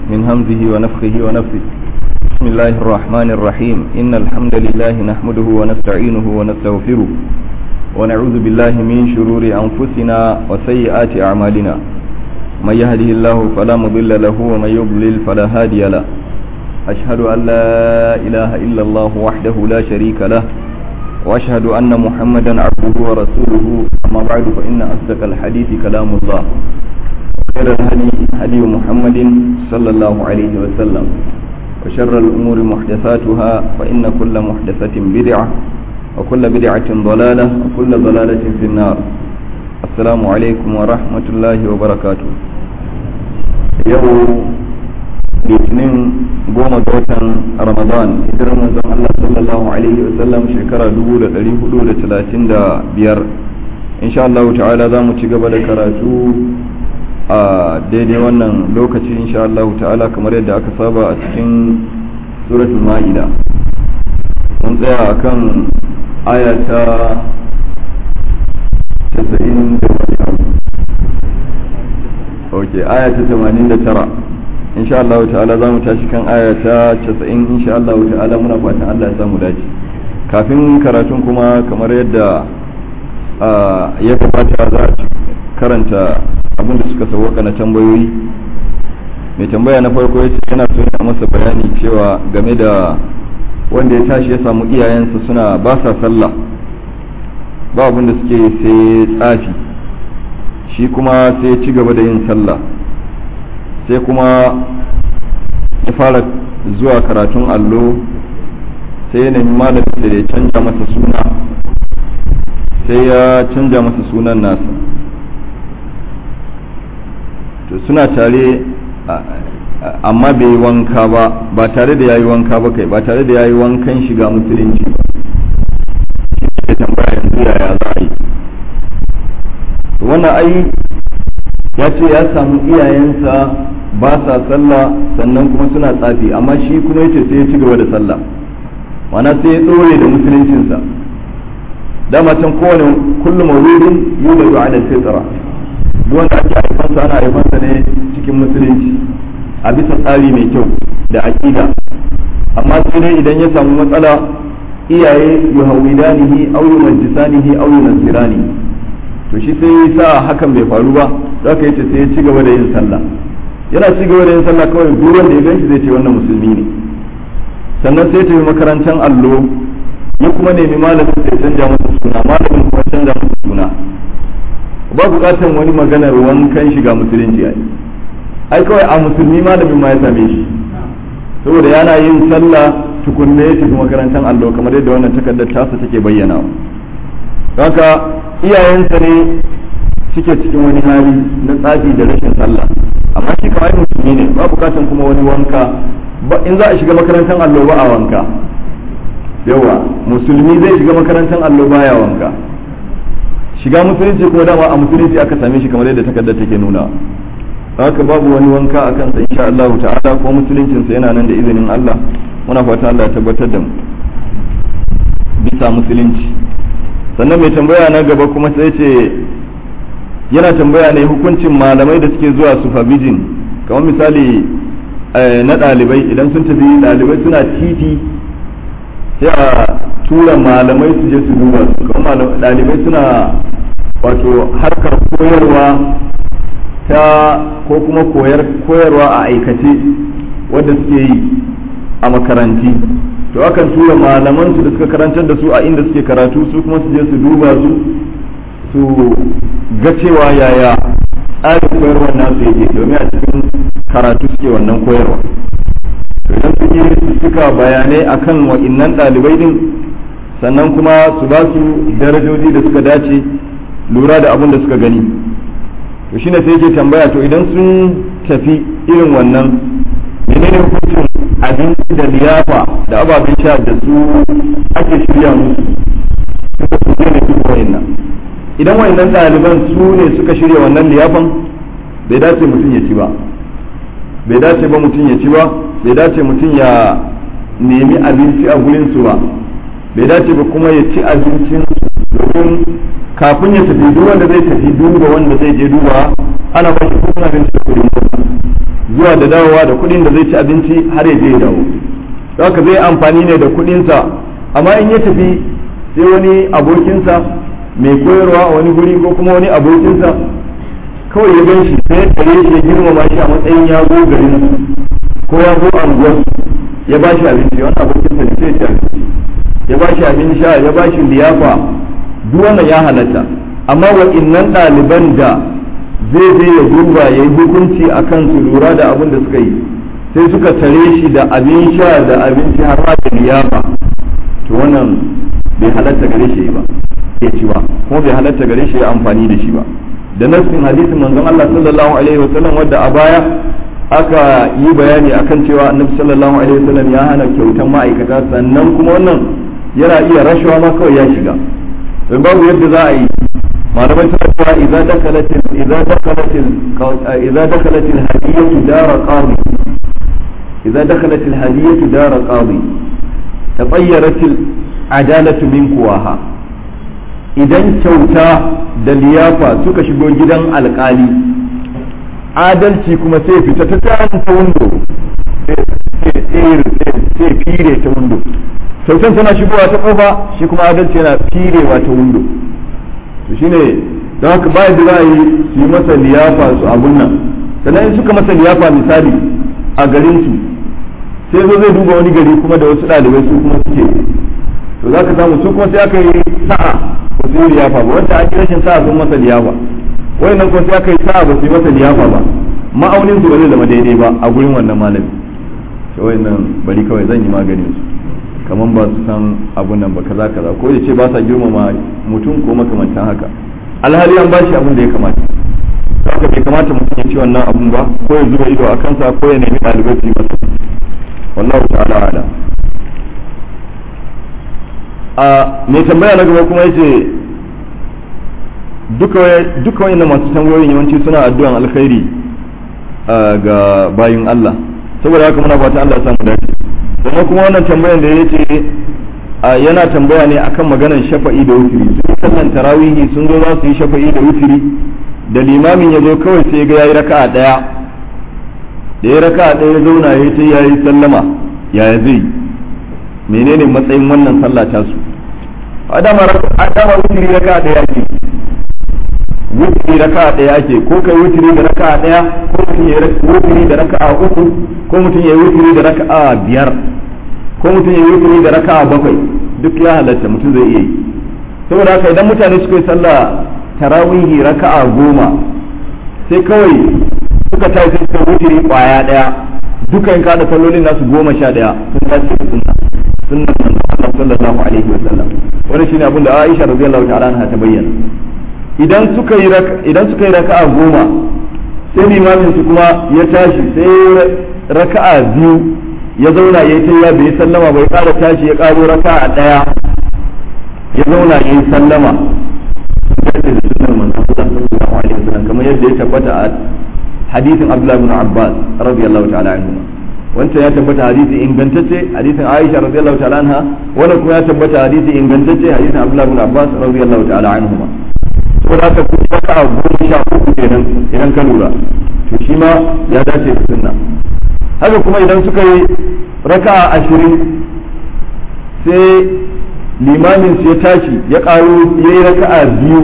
من همزه ونفخه ونفثه بسم الله الرحمن الرحيم إن الحمد لله نحمده ونستعينه ونستغفره ونعوذ بالله من شرور أنفسنا وسيئات أعمالنا من يهده الله فلا مضل له ومن يضلل فلا هادي له أشهد أن لا إله إلا الله وحده لا شريك له وأشهد أن محمدا عبده ورسوله أما بعد فإن أصدق الحديث كلام الله خير الهدي هدي محمد صلى الله عليه وسلم وشر الأمور محدثاتها فإن كل محدثة بدعة وكل بدعة ضلالة وكل ضلالة في النار السلام عليكم ورحمة الله وبركاته يوم litinin goma ga watan ramadan hijirar manzon Allah sallallahu alaihi wasallam shekara 1435 insha Allah ta'ala za mu ci gaba da karatu a daidai wannan lokaci insha Allah ta'ala kamar yadda aka saba a cikin suratul ma'ida mun tsaya akan aya ta 90 ok aya ta 89 insha Allah ta'ala za mu tashi kan aya ta 90 insha Allah ta'ala muna fatan Allah ya samu dace kafin karatun kuma kamar yadda ya kamata za a karanta abin da suka sauwaka na tambayoyi mai tambaya na farko yace yana so ya masa bayani cewa game da wanda ya tashi ya samu iyayensa suna ba sa sallah ba abin da suke sai tsafi shi kuma sai ya ci gaba da yin sallah sai kuma ya fara zuwa karatun allo sai ya nemi malamin da ya canja masa suna sai ya canja masa sunan nasa to suna tare amma bai yi wanka ba ba tare da ya yi wanka ba kai ba tare da ya yi wankan shiga musulunci ba shi tambaya yanzu yaya za a yi wannan ai ya ce ya samu iyayensa ba sa sallah sannan kuma suna tsafi amma shi kuma yace sai ya ci gaba da sallah mana sai ya dore da musuluncinsa dama can kowane kullum mauludin yuladu ala fitra duk wanda ake haifansa ana haifansa ne cikin musulunci a bisa tsari mai kyau da aqida amma sai dai idan ya samu matsala iyaye yuhawidanihi aw yumajjisanihi aw yunassirani to shi sai ya sa hakan bai faru ba zaka yace sai ya ci gaba da yin sallah yana ci gaba da yin sallah kawai duk wanda ya ganshi zai ce wannan musulmi ne sannan sai tafi makarantar allo ya kuma nemi malamin sai canja masa suna malamin kuma canja masa suna ba bukatan wani maganar wankan shiga musulunci ai ai kawai a musulmi malamin ma ya same shi saboda yana yin sallah tukunne ya tafi makarantar allo kamar yadda wannan takardar tasa take bayyana haka iyayensa ne suke cikin wani hali na tsafi da rashin sallah amma shi kawai musulmi ne ba bukatan kuma wani wanka in za a shiga makarantar allo ba a wanka yawa musulmi zai shiga makarantar allo baya wanka shiga musulunci kuma dama a musulunci aka same shi kamar yadda takardar take nuna haka babu wani wanka a kansa insha Allah ta'ala ko musuluncinsa yana nan da izinin Allah muna fata Allah ya tabbatar da mu bisa musulunci sannan mai tambaya na gaba kuma sai ce yana tambaya ne hukuncin malamai da suke zuwa supervision kamar misali na ɗalibai idan sun tafi ɗalibai suna titi sai a tura malamai su je su duba su kamar ɗalibai suna wato harkar koyarwa ta ko kuma koyarwa a aikace wadda suke yi a makaranti to akan tura malaman su da suka karantar da su a inda suke karatu su kuma su je su duba su su ga cewa yaya tsarin koyarwar nasu yake domin a cikin karatu suke wannan koyarwa idan su yi suka bayanai akan wa'innan ɗalibai din sannan kuma su ba su darajoji da suka dace lura da abin da suka gani to shine sai yake tambaya to idan sun tafi irin wannan menene hukuncin abinci da liyafa da ababen sha da su ake shirya musu suka su ne su wa'innan idan wayannan ɗaliban su ne suka shirya wannan liyafan bai dace mutum ya ci ba bai dace ba mutum ya ci ba bai dace mutum ya nemi abinci a gurin su ba bai dace ba kuma ya ci abincin domin kafin ya tafi duk wanda zai tafi duba wanda zai je duba ana ba shi kudin abinci da kudin mota zuwa da dawowa da kuɗin da zai ci abinci har ya je ya dawo haka zai amfani ne da kuɗinsa amma in ya tafi sai wani abokinsa mai koyarwa a wani guri ko kuma wani abokinsa kawai ya gan shi sai ya tare shi ya girmama shi a matsayin ya zo garin ko ya zo anguwar ya ba shi abinci wani abokinsa ne sai ya ci abinci ya ba shi abin sha ya ba shi liyafa duk wannan ya halatta amma wa'innan ɗaliban da zai je ya duba ya yi hukunci a kan su lura da abin da suka yi sai suka tare shi da abin sha da abinci har ma da liyafa to wannan bai halatta gare shi ba ya ci ba kuma bai halatta gare shi ya amfani da shi ba da nassin hadisin manzon Allah sallallahu alaihi wasallam wadda a baya aka yi bayani akan cewa annabi sallallahu alaihi wasallam ya hana kyautan ma'aikata sannan kuma wannan yana iya rashawa ma kawai ya shiga don babu yadda za a yi malamai suna cewa idza dakalat idza dakalat idza dakalat al-hadiyatu dara qadi idza dakalat al-hadiyatu dara qadi tatayyarat al-adalatu min kuwaha idan kyauta da liyafa suka shigo gidan alkali adalci kuma sai fita ta ta windo sai fire ta windo kyautan tana shigowa ta kofa shi kuma adalci yana firewa ta windo to shine don haka bayan da za a yi su yi masa liyafa su abun nan sannan in suka masa liyafa misali a garin su sai zo zai duba wani gari kuma da wasu ɗalibai su kuma suke to za ka samu su kuma sai aka yi sa'a ba su yi liyafa ba wanda an yi rashin sa'a sun masa liyafa nan kuma sai aka yi sa'a ba su yi masa liyafa ba ma'aunin su ba zai zama daidai ba a gurin wannan malami to nan bari kawai zan yi maganin su kamar ba su san abun nan ba kaza kaza ko ya ce ba sa girmama mutum ko makamantan haka alhali an bashi abun da ya kamata haka bai kamata mutum ya ci wannan abun ba ko ya zuba ido a kansa ko ya nemi ɗalibai su yi masa wallahu ta'ala ala a mai tambaya na gaba kuma yace duka duka wayannan masu tambayoyin yawanci suna addu'an alkhairi ga bayin Allah saboda haka muna fata Allah ya samu dace sannan kuma wannan tambayan da ya ce yana tambaya ne akan maganar shafa'i da wutiri sun sallan tarawihi sun zo za su yi shafa'i da wutiri da limamin ya zo kawai sai ga yayi raka'a daya da ya raka'a daya ya zauna ya ta yayi sallama yaya zai menene matsayin wannan sallah ta su adama adama wutiri raka'a daya ke wutiri raka'a daya ake ko kai wutiri da raka'a daya ko mutum ya wutiri da raka'a uku ko mutum ya wutiri da raka'a biyar ko mutum ya wutiri da raka'a bakwai duk ya halatta mutum zai iya yi saboda haka idan mutane suka yi sallah tarawihi raka'a goma sai kawai suka tashi suka wutiri kwaya daya dukan kada sallolin nasu goma sha daya sun tashi da sunna sunnan Allah sallallahu alaihi wasallam wannan shine abin da Aisha radiyallahu ta'ala anha ta bayyana idan suka yi idan suka yi raka'a goma sai limamin su kuma ya tashi sai raka'a biyu ya zauna ya yi ya bai sallama bai kara tashi ya karo raka'a daya ya zauna ya yi sallama da sunnar manzon Allah sallallahu alaihi wasallam kamar yadda ya tabbata a hadisin Abdullah ibn Abbas radiyallahu ta'ala anhu wancan ya tabbata hadisi ingantacce hadisin Aisha radiyallahu ta'ala anha wannan kuma ya tabbata hadisi ingantacce hadisin Abdullah ibn Abbas radiyallahu ta'ala anhu ko da ka kuma ka a goma sha uku kenan idan ka lura to shi ma ya dace da sunna haka kuma idan suka yi raka ashirin sai limamin su ya tashi ya karo ya yi raka'a biyu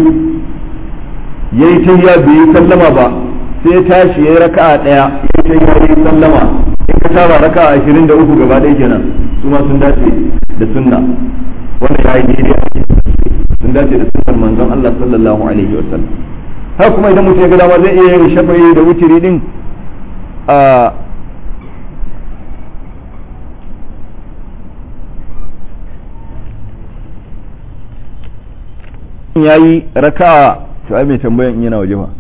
ya yi tayya bai yi sallama ba sai ya tashi ya yi raka'a ɗaya ya yi tayya ya yi sallama in ka tara raka'a ashirin da uku gaba ɗaya kenan su ma sun dace da sunna wanda ya yi daidai a sun dace da sunnar manzon Allah sallallahu alaihi wasallam haka kuma idan mutum ya ga dama zai iya yin shafa'i da wutiri din a yayi raka'a to ai mai tambayan in yana waje ba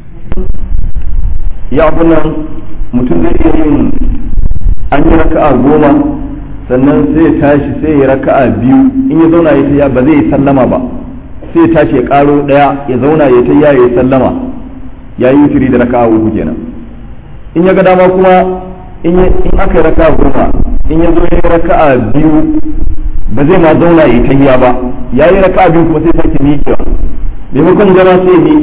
ya nan mutum zai iya yin an yi raka'a goma sannan sai ya tashi sai ya raka'a biyu in ya zauna ya tayya ba zai yi sallama ba sai ya tashi ya karo daya ya zauna ya tayya ya sallama ya yi wutiri da raka'a uku kenan in ya ga dama kuma in aka yi raka'a goma in ya zo ya yi raka'a biyu ba zai ma zauna ya tayya ba ya yi raka'a biyu kuma sai sake miƙewa maimakon zama sai ya miƙe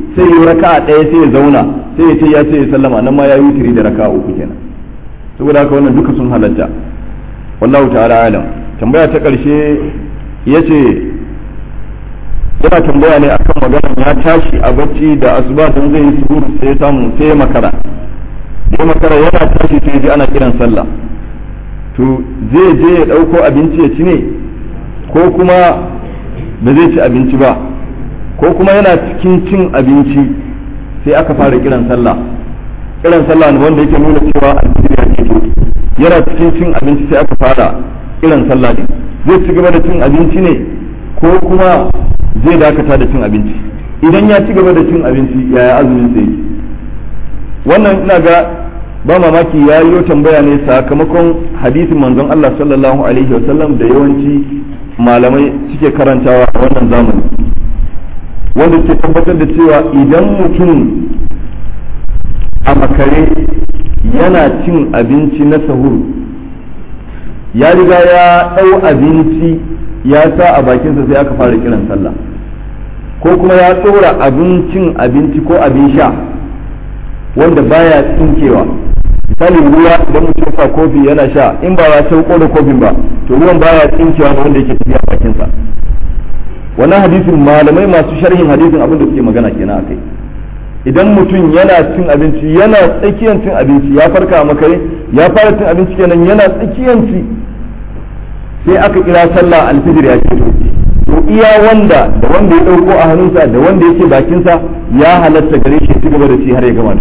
sai ya raka'a ɗaya sai ya zauna sai ya ce ya ce ya sallama nan ma ya yi wutiri da raka'a uku kenan saboda haka wannan duka sun halatta wallahu ta'ala alam tambaya ta ƙarshe ya ce yana tambaya ne akan maganar ya tashi a bacci da asuba don zai yi suhur sai ya samu sai ya makara da makara yana tashi sai ji ana kiran sallah to zai je ya ɗauko abinci ya ci ne ko kuma ba zai ci abinci ba ko kuma yana cikin cin abinci sai aka fara kiran sallah kiran sallah ne wanda yake nuna cewa alfijir ya ke yana cikin cin abinci sai aka fara kiran sallah ne zai ci gaba da cin abinci ne ko kuma zai dakata da cin abinci idan ya ci gaba da cin abinci yaya azumin sai yake wannan ina ga ba mamaki ya yi tambaya ne sakamakon hadisin manzon Allah sallallahu alaihi wasallam da yawanci malamai suke karantawa a wannan zamani wanda ke tabbatar da cewa idan mutum a makare yana cin abinci na sahur ya riga ya ɗau abinci ya sa a bakinsa sai aka fara kiran sallah ko kuma ya tsora abincin abinci ko abin sha wanda baya tsinkewa misali ruwa idan mutum sa kofi yana sha in ba ya sauko da kofin ba to ruwan baya tsinkewa da wanda yake tafiya bakinsa wannan hadisin malamai masu sharhin hadisin abin da suke magana kenan akai idan mutum yana cin abinci yana tsakiyar cin abinci ya farka a makare ya fara cin abinci kenan yana tsakiyar ci sai aka kira sallah alfijir ya ce to iya wanda da wanda ya dauko a hannunsa da wanda yake bakinsa ya halatta gare shi ci gaba da ci har ya gama da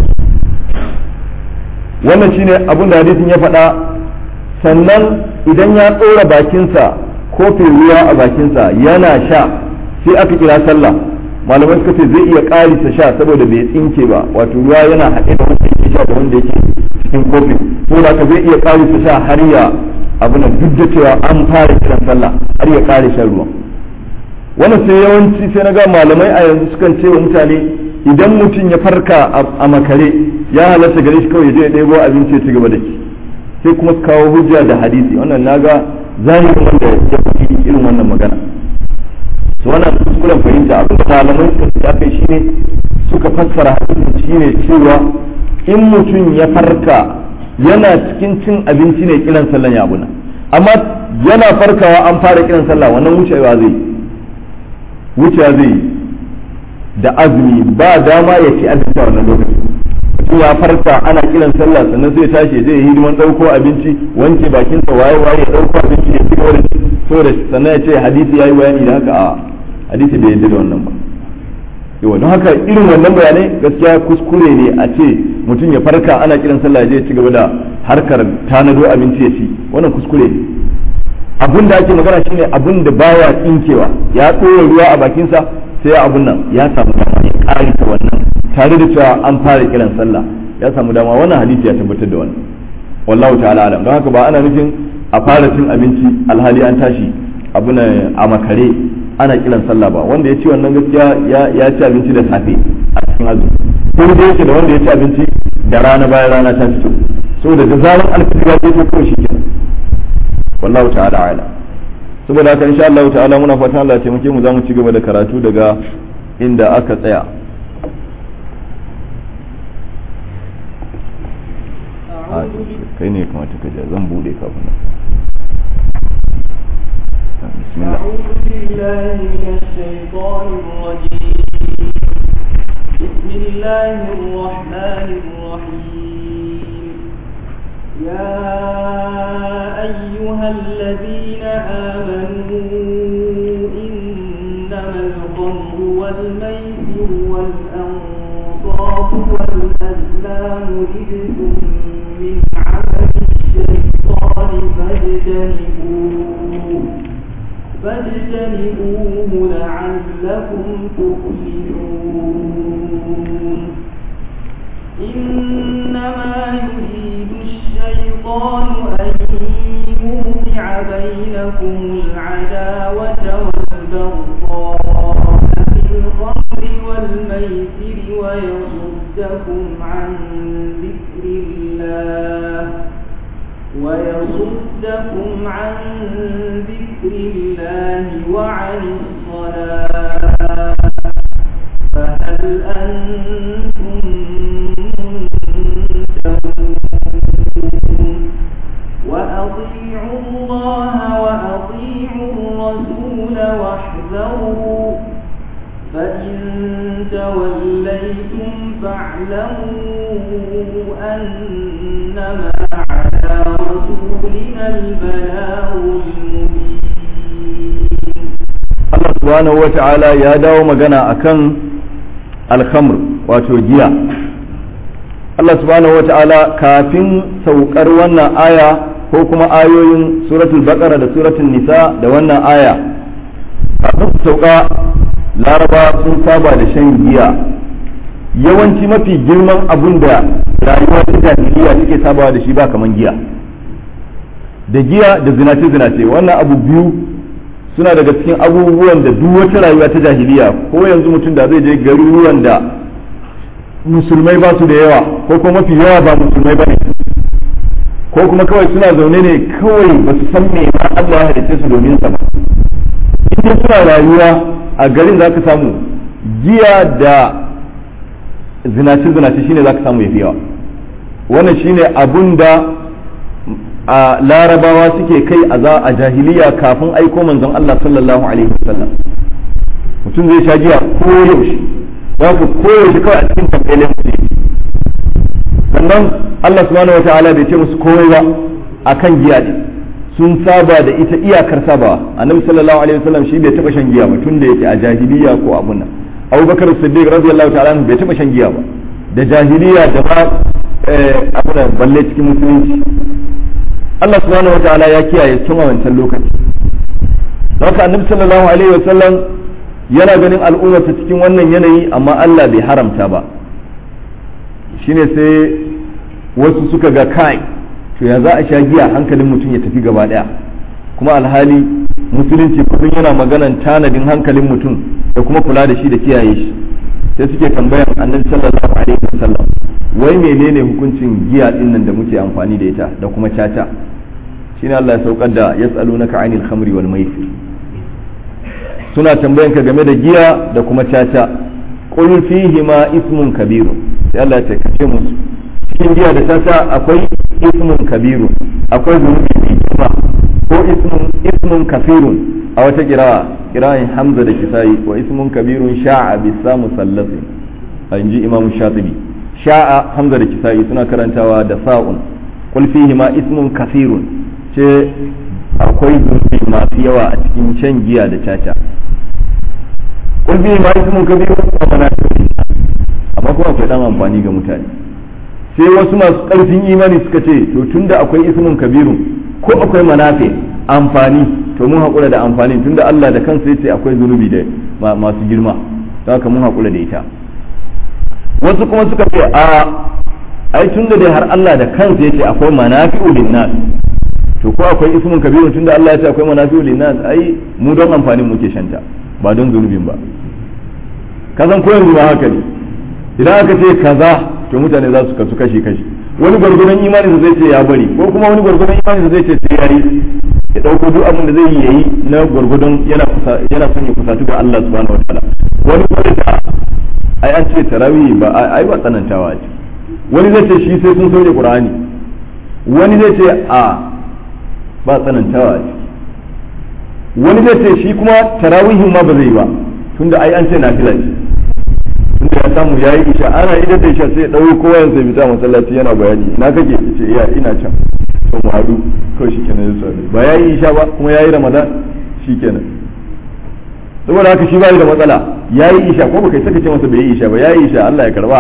wannan shine abin da hadisin ya faɗa sannan idan ya tsora bakinsa kofin ruwa a bakinsa yana sha sai aka kira sallah malamai suka ce zai iya ƙarisa sha saboda bai tsinke ba wato ruwa yana haɗe da wanda yake sha da wanda yake cikin kofin ko da zai iya ƙarisa sha har ya abu na duk da cewa an fara kiran sallah har ya ƙare shan ruwan wannan sai yawanci sai na ga malamai a yanzu sukan ce wa mutane idan mutum ya farka a makare ya halatta gare shi kawai ya je ya ɗebo abinci ya ci gaba da shi sai kuma su kawo hujja da hadisi wannan naga zahirin wanda ya fi irin wannan magana su wannan kuskuren fahimta abin da malamai suka fi kai shine suka fassara hadisin shine cewa in mutum ya farka yana cikin cin abinci ne kiran sallan ya abuna amma yana farkawa an fara kiran sallah wannan wucewa zai wucewa zai da azumi ba dama ya ci abinci a wannan lokacin mutum ya farka ana kiran sallah sannan sai tashi zai yi hidiman dauko abinci wanke bakinsa waye waye ya dauko abinci ya fito da saboda sannan ya ce hadisi yayi bayani da haka a hadisi bai yadda da wannan ba yawa don haka irin wannan bayanai gaskiya kuskure ne a ce mutum ya farka ana kiran sallah ya je ci gaba da harkar tanado abinci ya ci wannan kuskure ne abun da ake magana shine abun da baya tsinkewa ya tsora ruwa a bakinsa sai abun nan ya samu dama ya karita wannan tare da cewa an fara kiran sallah ya samu dama wannan hadisi ya tabbatar da wannan wallahu ta'ala alam don haka ba ana nufin a fara cin abinci alhali an tashi abuna a makare ana kiran sallah ba wanda ya ci wannan gaskiya ya ci abinci da safe a cikin azumi ko da yake da wanda ya ci abinci da rana bayan rana ta fito saboda da zaran alfijir ya fito kawai shikenan wallahu ta'ala ala saboda haka insha Allah ta'ala muna fatan Allah ya taimake mu zamu ci gaba da karatu daga inda aka tsaya kai ne kamata ka zan bude kafin بسم الله أعوذ بالله من الشيطان الرجيم بسم الله الرحمن الرحيم يا أيها الذين آمنوا إنما الخمر والميسر والأنصاب والأزلام رجس من عمل الشيطان فاجتنبوه فاجتنبوه لعلكم تفلحون إنما يريد الشيطان أن يوقع بينكم العداوة والبغضاء في الخمر والميسر ويصدكم عن ذكر الله ويصدكم عن ذكر الله وعن الصلاة فهل أنتم منتهون وأطيعوا الله وأطيعوا الرسول واحذروا فإن توليتم فاعلموا أنما على رسولنا البلاغ المبين Allah subhanahu wa ta'ala ya dawo magana akan alhamr wato giya Allah subhanahu wa ta'ala kafin saukar wannan aya ko kuma ayoyin suratul baqara da suratul nisa da wannan aya kafin su sauka laraba sun saba da shan giya yawanci mafi girman abun da rayuwar ta jahiliya take sabawa da shi ba kaman giya da giya da zinace zinace wannan abu biyu suna daga cikin abubuwan da duk wata rayuwa ta jahiliya ko yanzu mutum da zai je garuruwan da musulmai ba su da yawa ko kuma mafi yawa ba musulmai ba ne ko kuma kawai suna zaune ne kawai ba su san me ma Allah ya halice su domin sa ba in suna rayuwa a garin za ka samu giya da zinace zinace shine za ka samu yafi yawa wannan shine abun da a larabawa suke kai a za a jahiliya kafin aiko manzon Allah sallallahu alaihi wasallam mutum zai sha giya ko yaushe za ka ko yaushe kawai a cikin tambayin mutum sannan Allah subhanahu wataala bai ce musu komai ba akan giya ne sun saba da ita iyakar sabawa annabi sallallahu alaihi wasallam shi bai taba shan giya ba tun da yake a jahiliya ko abun nan Abubakar Siddiq radiyallahu ta'ala bai taba shan giya ba da jahiliya da ba abuna balle cikin musulunci Allah subhanahu wa ta'ala ya kiyaye tun a wancan lokaci haka annabi sallallahu alaihi wa sallam yana ganin al'ummarsa cikin wannan yanayi amma Allah bai haramta ba shine sai wasu suka ga kai to ya za a sha giya hankalin mutum ya tafi gaba daya kuma alhali musulunci kullum yana maganan tanadin hankalin mutum da kuma kula da shi da kiyaye shi sai suke tambayan annabi sallallahu alaihi wa sallam wai menene hukuncin giya din nan da muke amfani da ita da kuma caca shine Allah ya saukar da yas'alunaka 'anil khamri wal maisir suna tambayan ka game da giya da kuma caca qul fihi ma ismun kabiru sai Allah ya ce kace musu cikin giya da caca akwai ismun kabiru akwai zunubi mai girma ko ismun ismun kafirun a wata kira'a kira'in hamza da kisai wa ismun kabirun sha'a bisa musallasin a inji imam shatibi sha'a hamza da kisa'i suna karantawa da sa'un qul fihi ma ismun kasirun ce akwai zunubi masu yawa a cikin shan giya da caca qul fihi ma ismun kabirun wa manafi'un amma kuma akwai dan amfani ga mutane sai wasu masu karfin imani suka ce to tunda akwai ismun kabirun ko akwai manafi amfani to mun haƙura da amfani tunda Allah da kansa yace akwai zunubi da masu girma don haka mun haƙura da ita wasu kuma suka ce a ai tunda dai har Allah da kansa yace akwai manafi'u linnas to ko akwai ismun kabirun tunda Allah ya ce akwai manafi'u linnas ai mu don amfanin muke shanta ba don zunubin ba kazan ko yanzu ma haka ne idan aka ce kaza to mutane za su kasu kashi kashi wani gwargwadon imani zai ce ya bari ko kuma wani gwargwadon imani zai ce sai yayi ya dauko duk abin da zai yi yayi na gwargwadon yana kusa yana son ya kusatu ga Allah subhanahu wataala wani kuma da ai an ce tarawih ba ai ba tsanantawa ce wani zai ce shi sai sun sauke qur'ani wani zai ce a ba tsanantawa ce wani zai ce shi kuma tarawihin ma ba zai ba tunda ai an ce nafila ce tunda ya samu yayi isha ana idan da isha sai ya dauko kowa sai fita masallaci yana bayani ina kake ce iya ina can to mu hadu ko shikenan ya sani ba yayi isha ba kuma yayi ramadan shikenan saboda haka shi bai da matsala yayi isha ko baka saka ce masa bai yi isha ba yayi isha Allah ya karba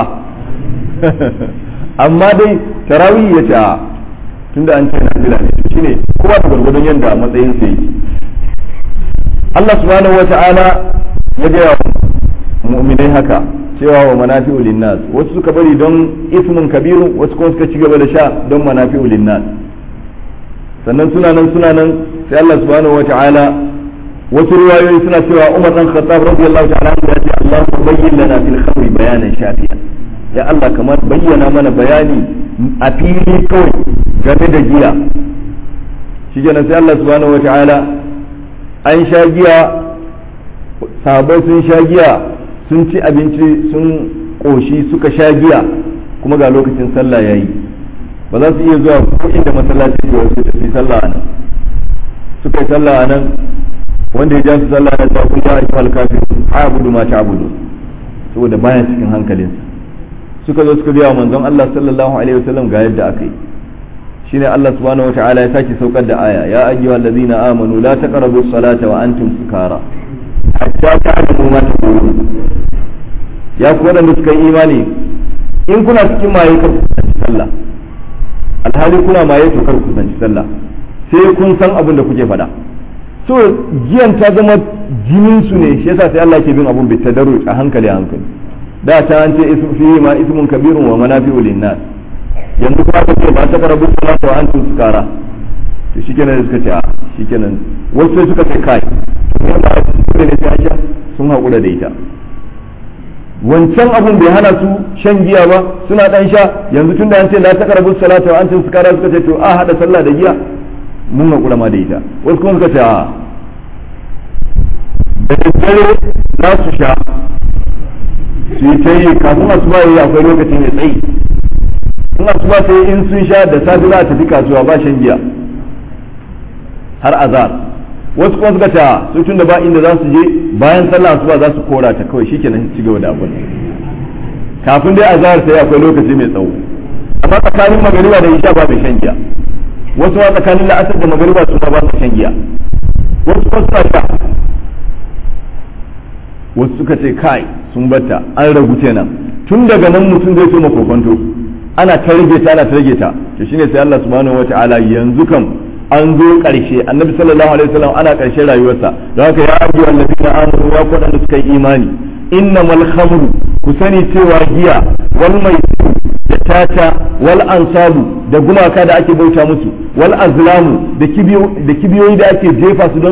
amma dai tarawih ya ce a tunda an ce nafila ne shine kowa da gurgurdon yanda matsayin sa yake Allah subhanahu wata'ala ya ga mu'minai haka cewa wa manafi'u linnas wasu suka bari don ismun kabiru wasu kuma suka ci gaba da sha don manafi'u linnas sannan suna nan suna nan sai Allah subhanahu wata'ala wasu riwayoyi suna cewa Umar dan Khattab radiyallahu ta'ala anhu ya ce Allah bayyin lana fil khamri bayanan shafiya ya Allah kamar bayyana mana bayani a fili kawai game da giya shi kenan sai Allah subhanahu wata'ala an sha giya sahabbai sun sha giya sun ci abinci sun ƙoshi suka sha giya kuma ga lokacin sallah yayi ba za su iya zuwa ko inda masallaci ke wasu da su sallah a nan suka yi sallah a nan wanda ya ja su sallah na ta kun ya ayyuhal kafir a'budu ma ta'budu saboda baya cikin hankalinsa suka zo suka biya manzon Allah sallallahu alaihi wasallam ga yadda aka yi shine Allah subhanahu wataala ya sake saukar da aya ya ayyuhal ladzina amanu la taqrabu as-salata wa antum sukara hatta ta'lamu ma taqulun ya ku wadanda suka yi imani in kuna cikin maye kar ku kusanci sallah alhali kuna maye to kar ku kusanci sallah sai kun san abin da kuke faɗa so giyan ta zama jinin su ne shi yasa sai Allah ke bin abun bitadarru a hankali a hankali da ta an ce ismu fihi ma ismun kabirun wa manafi'u linnas yanzu kuma ka ce ba ta karabu salatu wa antum sukara to shikenan suka ce a shikenan wasu sai suka ce kai to ne ba su ne sai aisha sun haƙura da ita wancan abun bai hana su shan giya ba suna dan sha yanzu tun da an ce la ta karabu salatu wa antum sukara suka ce to a hada sallah da giya mun haƙura ma da ita wasu kuma suka ce a da daddare za su sha su yi ta yi kafin asuba yi akwai lokacin ya tsayi in asuba sai in sun sha da safe za a tafi kasuwa ba shan giya har azar wasu kuma suka ta su tun da ba inda za su je bayan sallah asuba za su kora ta kawai shikenan ci gaba da abin kafin dai azar sai akwai lokaci mai tsawo amma tsakanin magariba da isha ba mai shan giya wasu ma tsakanin la'asar da magariba su ba su shan giya wasu kuma suna sha wasu suka ce kai sun bata an ragu kenan tun daga nan mutum zai so makokonto ana ta rage ta ana ta rage ta to shine sai Allah subhanahu wataala yanzu kam an zo karshe annabi sallallahu alaihi wasallam ana karshe rayuwarsa don haka ya abu wallazina amanu ya kodanda suka yi imani innamal khamru ku sani cewa giya wal maisir da tata wal ansabu da gumaka da ake bauta musu wal azlamu da kibiyoyi da ake jefa su don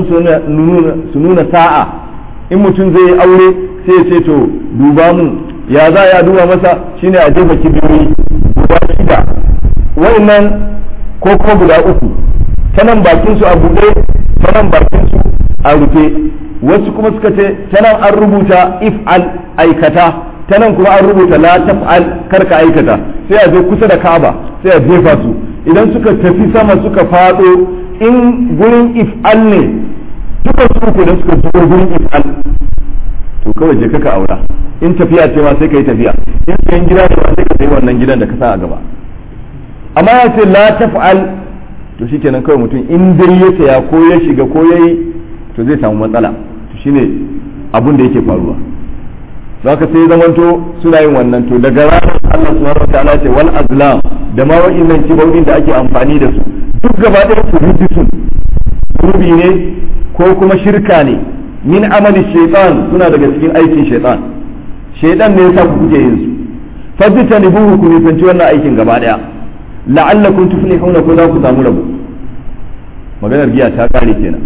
su nuna sa'a in mutum zai yi aure sai ce to duba mu ya za ya duba masa shine a jefa kibiyoyi guda shida wa'annan ko kuma guda uku ta nan bakin su a buɗe ta nan bakin su a rufe wasu kuma suka ce ta nan an rubuta if'al aikata ta nan kuma an rubuta la taf'al karka aikata sai a zo kusa da Ka'aba sai a jefa su idan suka tafi sama suka fado in gurin if'al ne duka su uku da suka zo gurin if'al to kawai je ka aura in tafiya ce ma sai ka yi tafiya in sayan gida ne ma sai ka sayi wannan gidan da ka sa a gaba amma ya ce la taf'al to shikenan kawai mutum in dai ya saya ko ya shiga ko ya yi to zai samu matsala to shine abun da yake faruwa za ka sai zamanto suna yin wannan to daga ranar Allah subhanahu wa ta'ala ce wal azlam da ma wa'innan kibaudin da ake amfani da su duk gaba ɗaya su rubisun rubi ne ko kuma shirka ne min amali shaitan suna daga cikin aikin shaitan shaitan ne yasa ku kuke yin su fajita ni buhu ku nisanci wannan aikin gaba ɗaya la'allakum tuflihuna ko za ku samu rabo maganar giya ta kare kenan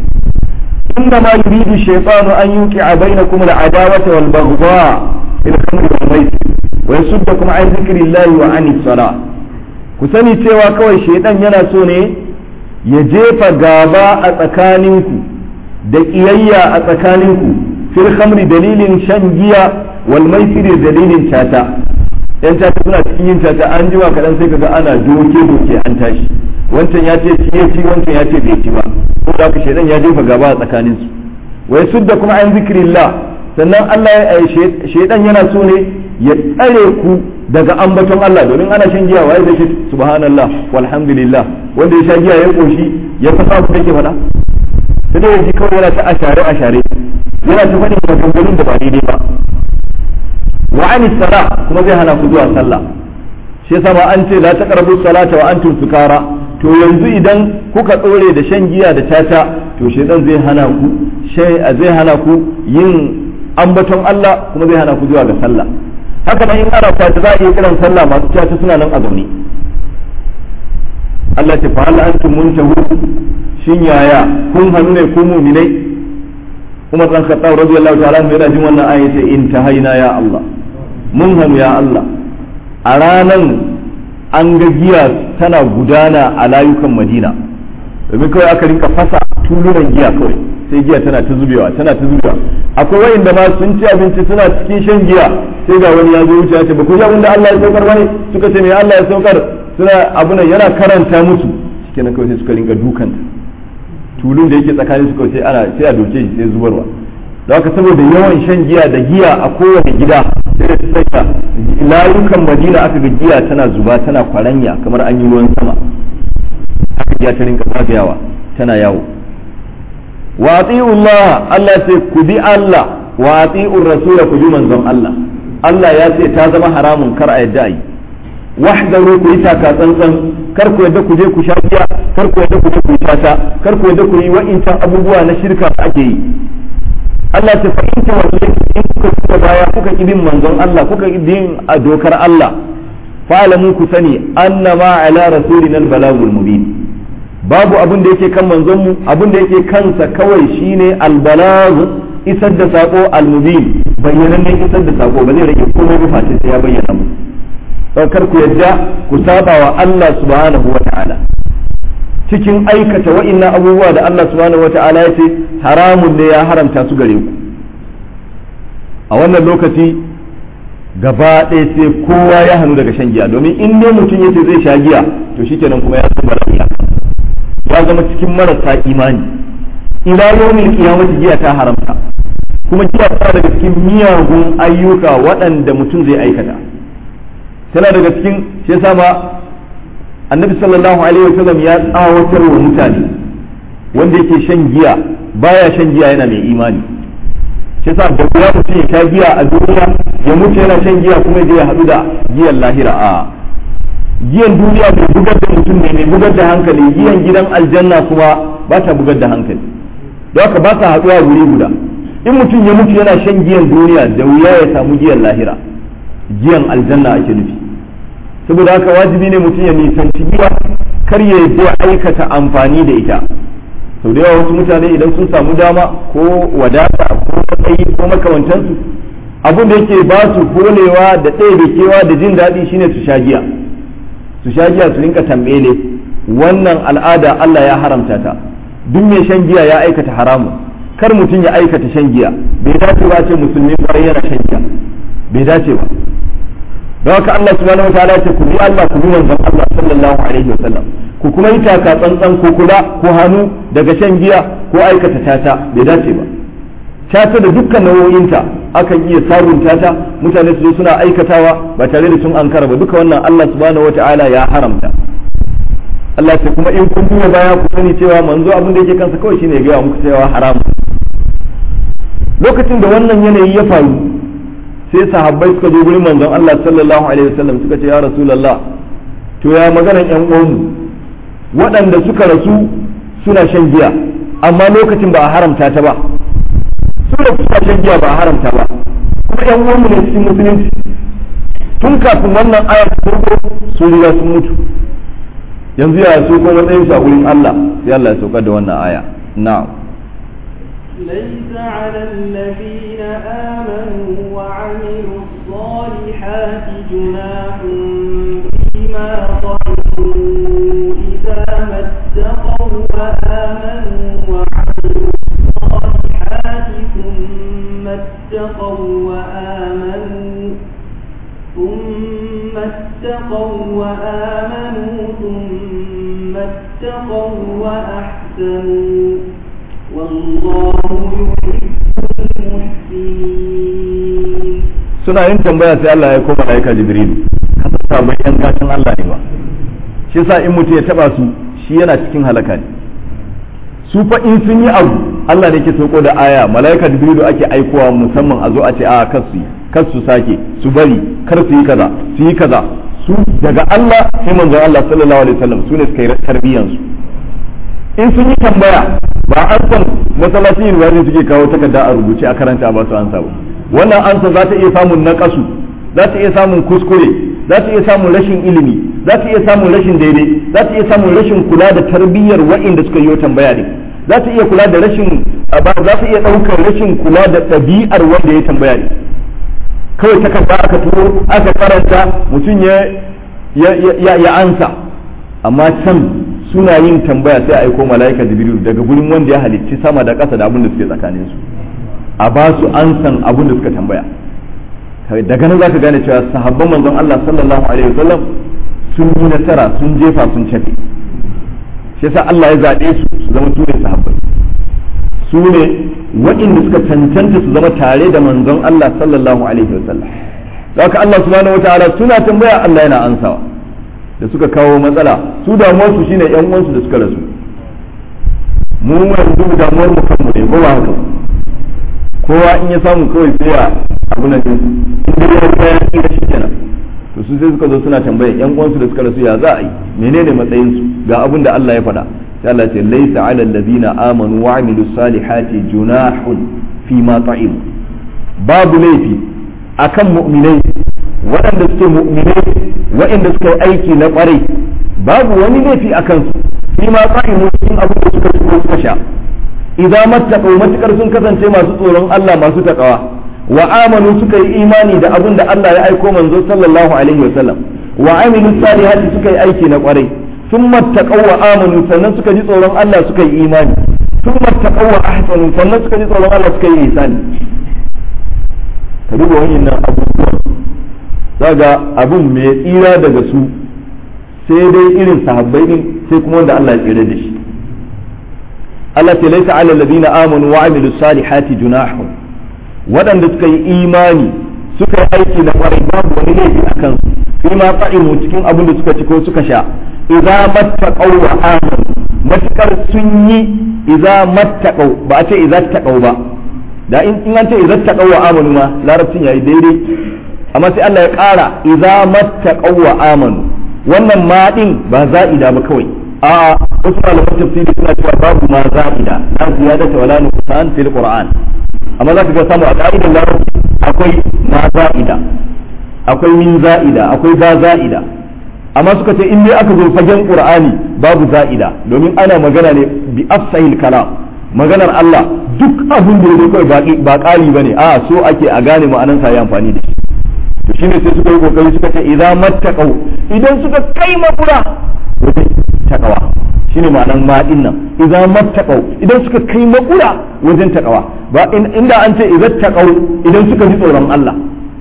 إنما يريد الشيطان أن يوقع بينكم العداوة والبغضاء في الخمر والميسر ويصدكم عن ذكر الله وعن الصلاة كسني cewa kawai shaitan yana so ne ya jefa gaba a tsakaninku da ƙiyayya a tsakaninku fil khamri dalilin shan giya wal maisiri dalilin tata yan tata suna cikin yin tata an jima kaɗan sai kaga ana doke doke an tashi wancan ya ce ci ya ci wancan ya ce bai ci ba ko da haka shaidan ya jefa gaba a tsakanin su wai sudda kuma an zikrillah sannan Allah ya shaidan yana so ne ya tsare ku daga ambaton Allah domin ana shan giya waye zai ce subhanallah walhamdulillah wanda ya sha giya ya koshi ya fasa abin da yake faɗa sai dai yaji kawai yana ta ashare ashare yana ta faɗin maganganun da ba daidai ba wa anis sala kuma zai hana ku zuwa sallah shi yasa ma an ce la taqrabu salata wa antum sukara to yanzu idan kuka tsore da shan giya da tata to shedan zai hana ku zai hana ku yin ambaton Allah kuma zai hana ku zuwa ga sallah haka nan in ana kwata za a iya kiran sallah masu tata suna nan a zaune Allah ta fa hal antum muntahu shin yaya kun hannu ne ku mu'minai Umar dan Khattab radiyallahu ta'ala yana jin wannan aya ce intahaina ya Allah mun hannu ya Allah a ranan an ga giya tana gudana a layukan madina domin kawai aka rinka fasa tulunan giya kawai sai giya tana ta zubewa tana ta zubewa akwai wayanda ma sun ci abinci suna cikin shan giya sai ga wani ya zo wuce ya ce ba ku ji abin da Allah ya saukar bane suka ce me Allah ya saukar suna abu nan yana karanta musu shikenan kawai sai suka rinka dukanta tulun da yake tsakanin su kawai sai ana sai a doke shi sai zubarwa da haka saboda yawan shan giya da giya a kowane gida sai da sanya layukan madina aka ga giya tana zuba tana kwaranya kamar an yi ruwan sama haka giya ta rinka zagayawa tana yawo wa Allah Allah sai ku bi Allah wa ati'ur rasula ku bi manzon Allah Allah ya ce ta zama haramun kar a yadda yi wahdaru ku yi taka tsantsan kar ku yadda ku je ku sha giya kar ku yadda ku je ku yi tata kar ku yadda ku yi wa'incan abubuwa na shirka da ake yi Allah ta fa in tawalle in kuka kuka baya kuka ki bin manzon Allah kuka ki bin a dokar Allah fa'alamu ku sani annama ala rasulina al-balagul mubin babu abin da yake kan manzon mu abin da yake kansa kawai shine al-balag isar da sako al-mubin bayyanannen isar da sako ba zai rage komai ba face sai ya bayyana mu kar ku yadda ku saba wa Allah subhanahu wa ta'ala cikin aikata wa'innan abubuwa da Allah subhanahu wa ta'ala ya ce haramun ne ya haramta su gare ku a wannan lokaci gaba ɗaya sai kowa ya hannu daga shan giya domin in dai mutum yace zai sha giya to shikenan kuma ya zama rafiya ya zama cikin marasa imani ila yawmin qiyamati giya ta haramta kuma giya ta daga cikin miyagun ayyuka waɗanda mutum zai aikata tana daga cikin shi yasa ma annabi sallallahu alaihi wasallam ya tsawatar wa mutane wanda yake shan giya baya shan giya yana mai imani shi yasa da ya mutum ya sha giya a duniya ya mutu yana shan giya kuma ya haɗu da giyan lahira a giyan duniya mai bugar da mutum ne mai bugar da hankali giyan gidan aljanna kuma ba ta bugar da hankali don haka ba sa haɗuwa wuri guda in mutum ya mutu yana shan giyan duniya da wuya ya samu giyan lahira giyan aljanna ake nufi saboda haka wajibi ne mutum ya nisanci giya kar ya ya aikata amfani da ita sau da yawa wasu mutane idan sun samu dama ko wadata ko matsayi ko makamantansu abin da yake ba su holewa da ɗaya da kewa da jin daɗi shine su sha giya su sha giya su rinka tambele wannan al'ada Allah ya haramta ta duk mai shan giya ya aikata haramun kar mutum ya aikata shan giya bai dace ba ce musulmi kwarai yana shan giya bai dace ba don haka Allah subhanahu wa ta'ala ce ku bi Allah ku bi manzon Allah sallallahu alaihi wasallam ku kuma yi taka tsantsan ku kula ku hannu daga shan giya ko aikata tata bai dace ba tata da dukkan nau'o'inta akan iya sabunta ta mutane su zo suna aikatawa ba tare da sun ankara ba duka wannan Allah subhanahu wa ta'ala ya haramta Allah ce kuma in kun duba baya ku sani cewa manzo abin da yake kansa kawai shine ya gaya muku cewa haram lokacin da wannan yanayi ya faru sai sahabbai suka je gurin manzon Allah sallallahu alaihi wasallam suka ce ya rasulullah to ya maganan yan uwanmu waɗanda suka rasu suna shan giya amma lokacin ba a haramta ta ba su da suna shan giya ba a haramta ba kuma yan uwanmu ne cikin musulunci tun kafin wannan ayar farko su riga sun mutu yanzu ya so ko matsayin su a gurin Allah sai Allah ya saukar da wannan aya na'am ليس على الذين آمنوا وعملوا الصالحات جناح فيما طعموا إذا ما اتقوا وآمنوا وعملوا الصالحات ثم اتقوا وآمنوا ثم اتقوا وآمنوا ثم اتقوا وأحسنوا والله يحب المحسنين suna yin tambaya sai Allah ya koma malaika Jibril kasa sabon yan gatan Allah ne ba shi yasa in mutum ya taba su shi yana cikin halaka ne su fa in sun yi abu Allah ne ke sauko da aya malaika Jibril ake aikowa musamman a zo a ce a kar su yi kar su sake su bari kar su yi kaza su yi kaza su daga Allah sai manzon Allah sallallahu alaihi wasallam su ne suka yi tarbiyyan su in sun yi tambaya ba an san masallacin university suke kawo takarda a rubuce a karanta ba su ansa ba wannan ansa za ta iya samun naƙasu za ta iya samun kuskure za ta iya samun rashin ilimi za ta iya samun rashin daidai za ta iya samun rashin kula da tarbiyyar wa'inda suka yi tambaya ne za ta iya kula da rashin za ta iya ɗaukar rashin kula da ɗabi'ar wanda ya tambaya ne kawai takarda aka turo aka karanta mutum ya ya ansa amma can suna yin tambaya sai a aiko mala'ika jibril daga gurin wanda ya halicci sama da ƙasa da abin da suke tsakanin su a ba su ansan abin da suka tambaya daga nan zaka gane cewa sahabban manzon Allah sallallahu alaihi wasallam sun yi nasara sun jefa sun cafe shi yasa Allah ya zaɓe su su zama su ne sahabbai su ne waɗanda suka cancanta su zama tare da manzon Allah sallallahu alaihi wasallam haka Allah subhanahu wataala suna tambaya Allah yana ansawa da suka kawo matsala su damuwar su shine yan uwansu da suka rasu mu yanzu damuwar mu kanmu ne ko ba haka kowa in ya samu kawai sai ya abu na din in dai ya ga ya tsira shi kenan to su sai suka zo suna tambaya yan uwansu da suka rasu ya za a yi menene matsayin su ga abin da Allah ya faɗa sai Allah ce laisa ala allazina amanu wa amilu salihati junahun fi ma ta'im babu laifi akan mu'minai waɗanda suke mu'minai waɗanda suka yi aiki na ƙwarai babu wani laifi a kansu fi ma qa'imu cikin abin da suka ci suka sha idan mattaqu matukar sun kasance masu tsoron Allah masu takawa wa amanu suka yi imani da abin da Allah ya aiko manzo sallallahu alaihi wa sallam wa amilu salihati suka yi aiki na ƙwarai sun mattaqu wa amanu sannan suka ji tsoron Allah suka yi imani sun mattaqu wa ahsanu sannan suka ji tsoron Allah suka yi ihsani ka duba wannan abubuwan zaga abun mai tsira daga su sai dai irin sahabbai din sai kuma wanda Allah ya tsira da shi Allah ce laisa ala alladhina amanu wa amilus salihati junahun waɗanda suka yi imani suka yi aiki na kwarai babu wani laifi a kansu fi ma fa'imu cikin abin da suka ci ko suka sha idza mattaqaw wa amanu matakar sun yi idza mattaqaw ba a ce idza taqaw ba da in an ce idza taqaw wa amanu ma larabcin yayi daidai amma sai Allah ya ƙara idza mattaqaw wa amanu wannan ma din ba za'ida ba kawai a wasu malaman tafsiri suna cewa babu ma za'ida la ziyadata wala nuqsan fil qur'an amma za ka ga samu a ka'idar larabci akwai ma za'ida akwai min za'ida akwai ba za'ida amma suka ce in dai aka zo fagen qur'ani babu za'ida domin ana magana ne bi afsahil kalam maganar Allah duk abin da yake kawai ba ƙari bane a so ake a gane ma'anan sa ya amfani da shi to shine sai suka yi kokari suka ce idza mattaqau idan suka kai makura wajen takawa shine ma'anan ma din nan idza mattaqau idan suka kai makura wajen takawa ba inda an ce idza taqau idan suka ji tsoron Allah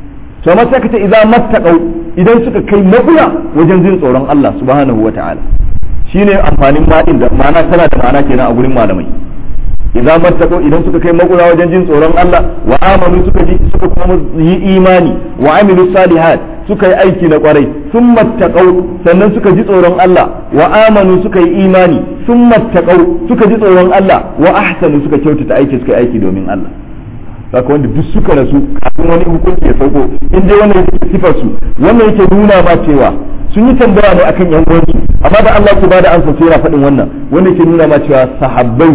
to amma sai ka ce idza mattaqau idan suka kai makura wajen jin tsoron Allah subhanahu wata'ala shine amfanin ma din da ma'ana tana da ma'ana kenan a gurin malamai idan mattaqu idan suka kai makura wajen jin tsoron Allah wa amanu suka ji suka kuma yi imani wa amilu salihat suka yi aiki na kwarai sun mattaqu sannan suka ji tsoron Allah wa amanu suka yi imani sun mattaqu suka ji tsoron Allah wa ahsanu suka kyautata aiki suka yi aiki domin Allah saka wanda duk suka rasu kafin wani hukunci ya sauko in dai wannan yake sifar su wannan yake nuna ma cewa sun yi tambaya ne akan yan uwansu amma da Allah su bada ansa sai yana faɗin wannan wanda yake nuna ma cewa sahabbai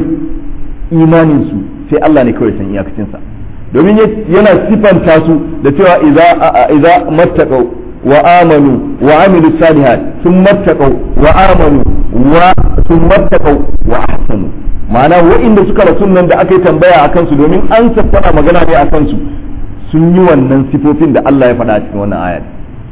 imaninsu sai Allah ne kawai san iyakacinsa domin yana sifanta su da cewa idza mattaqau wa amanu wa amilu salihat sun mattaqau wa amanu wa sun mattaqau wa ahsanu ma'ana wa'inda suka rasu nan da aka yi tambaya a kansu domin an tana magana ne a kansu sun yi wannan sifofin da Allah ya faɗa a cikin wannan ayat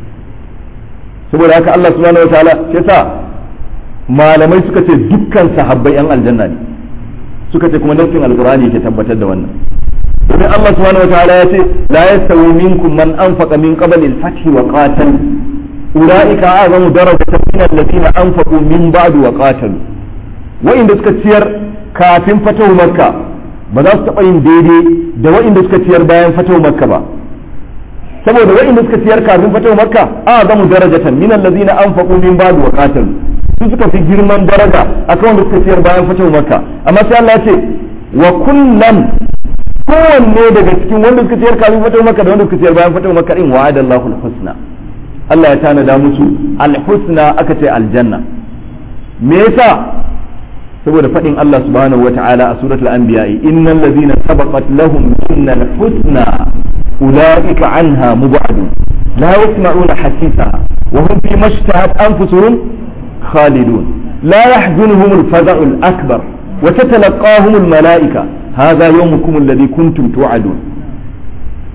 saboda haka Allah subhanahu wataala yasa malamai suka ce dukkan sahabbai yan aljanna ne suka ce kuma nassin alqur'ani ke tabbatar da wannan domin Allah subhanahu wataala ya ce la yastawi minkum man anfaqa min qabli al-fath wa qatal ulaika a'zamu darajatan min alladhina anfaqu min ba'du wa qatalu wa'inda suka ciyar kafin fatahu makka ba za su taɓa yin daidai da wa'inda suka ciyar bayan fatahu makka ba saboda wa'inda suka ciyar kafin fatahu makka a'zamu darajatan min alladhina anfaqu min ba'du wa qatalu su suka fi girman daraja akan wanda suka ciyar bayan fatahu makka amma sai Allah ya ce wa kullan kowanne daga cikin wanda suka ciyar kafin fatahu makka da wanda suka ciyar bayan fatahu makka din wa'ada Allahu al-husna Allah ya tanada musu al-husna aka ce aljanna me yasa saboda faɗin Allah subhanahu wata'ala a suratul anbiya innal ladhina sabaqat lahum minna al-husna ulaika anha mubadun la yasma'una hasisaha wa hum fi mashtahat anfusuhum khalidun la yahzunhum al-faza'u al-akbar wa tatalaqahum al-mala'ika hadha yawmukum alladhi kuntum tu'adun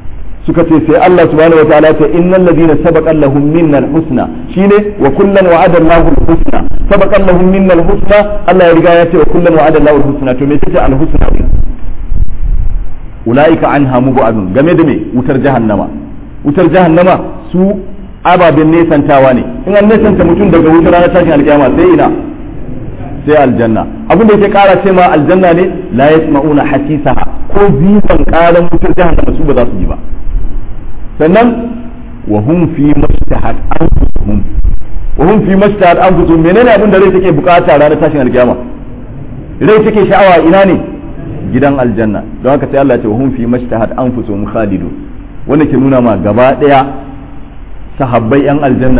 suka ce sai Allah subhanahu wataala ce innal ladina sabaqa lahum minna husna shine wa kullan wa'ada Allahu al-husna sabaqa lahum minna husna Allah ya riga ya ce wa kullan wa'ada Allahu al-husna to me ce al-husna din ulaika anha mubadun game da me wutar jahannama wutar jahannama su ababen nesantawa ne in an nesanta mutum daga wutar ranar tashin alkiyama sai ina sai aljanna abin da yake kara ce ma aljanna ne la yasma'una hasisaha ko zifan karan wutar jahannama su ba za su ji ba sannan wa hum fi mashtahat anfusuhum wa hum fi mashtahat anfusuhum menene abin da rai take bukata ranar tashin alkiyama rai take sha'awa ina ne gidan aljanna don haka sai Allah ya ce wa hum fi mashtahat anfusuhum khalidun wanda ke nuna ma gaba daya sahabbai yan aljanna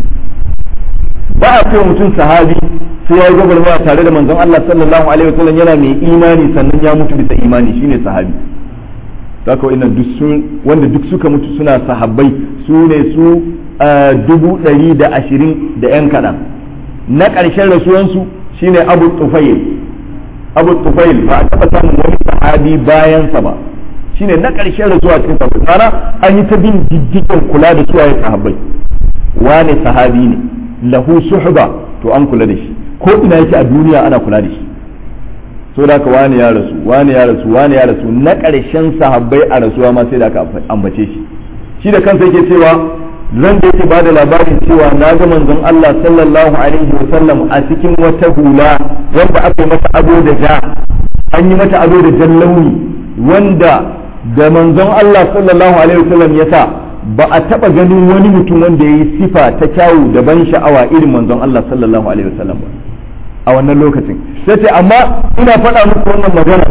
ba a ce mutum sahabi sai ya yi gwagwarmaya tare da manzon Allah sallallahu alaihi wasallam yana mai imani sannan ya mutu bisa imani shine sahabi haka wa'annan duk sun wanda duk suka mutu suna sahabbai su ne su dubu ɗari da ashirin da yan kaɗan na ƙarshen rasuwansu shine abu tufail abu tufail ba a taɓa samun wani sahabi bayansa ba shine na ƙarshen rasuwa cikin sahabbai mana an yi ta bin diddigen kula da suwaye sahabbai wane sahabi ne lahu suhba to an kula da shi ko ina yake a duniya ana kula da shi so da wani ya rasu wani ya rasu wani ya rasu na ƙarshen sahabbai a rasuwa ma sai da aka ambace shi shi da kansa yake cewa ran da yake bada labarin cewa na ga manzon Allah sallallahu alaihi wa sallam a cikin wata hula wanda aka yi mata ado da ja an yi mata ado da jan launi wanda da manzon Allah sallallahu alaihi wa sallam ya sa ba a taba ganin wani mutum wanda ya yi sifa ta kyawu da ban sha'awa irin manzon Allah sallallahu alaihi wa sallam ba a wannan lokacin sai ce amma ina faɗa muku wannan magana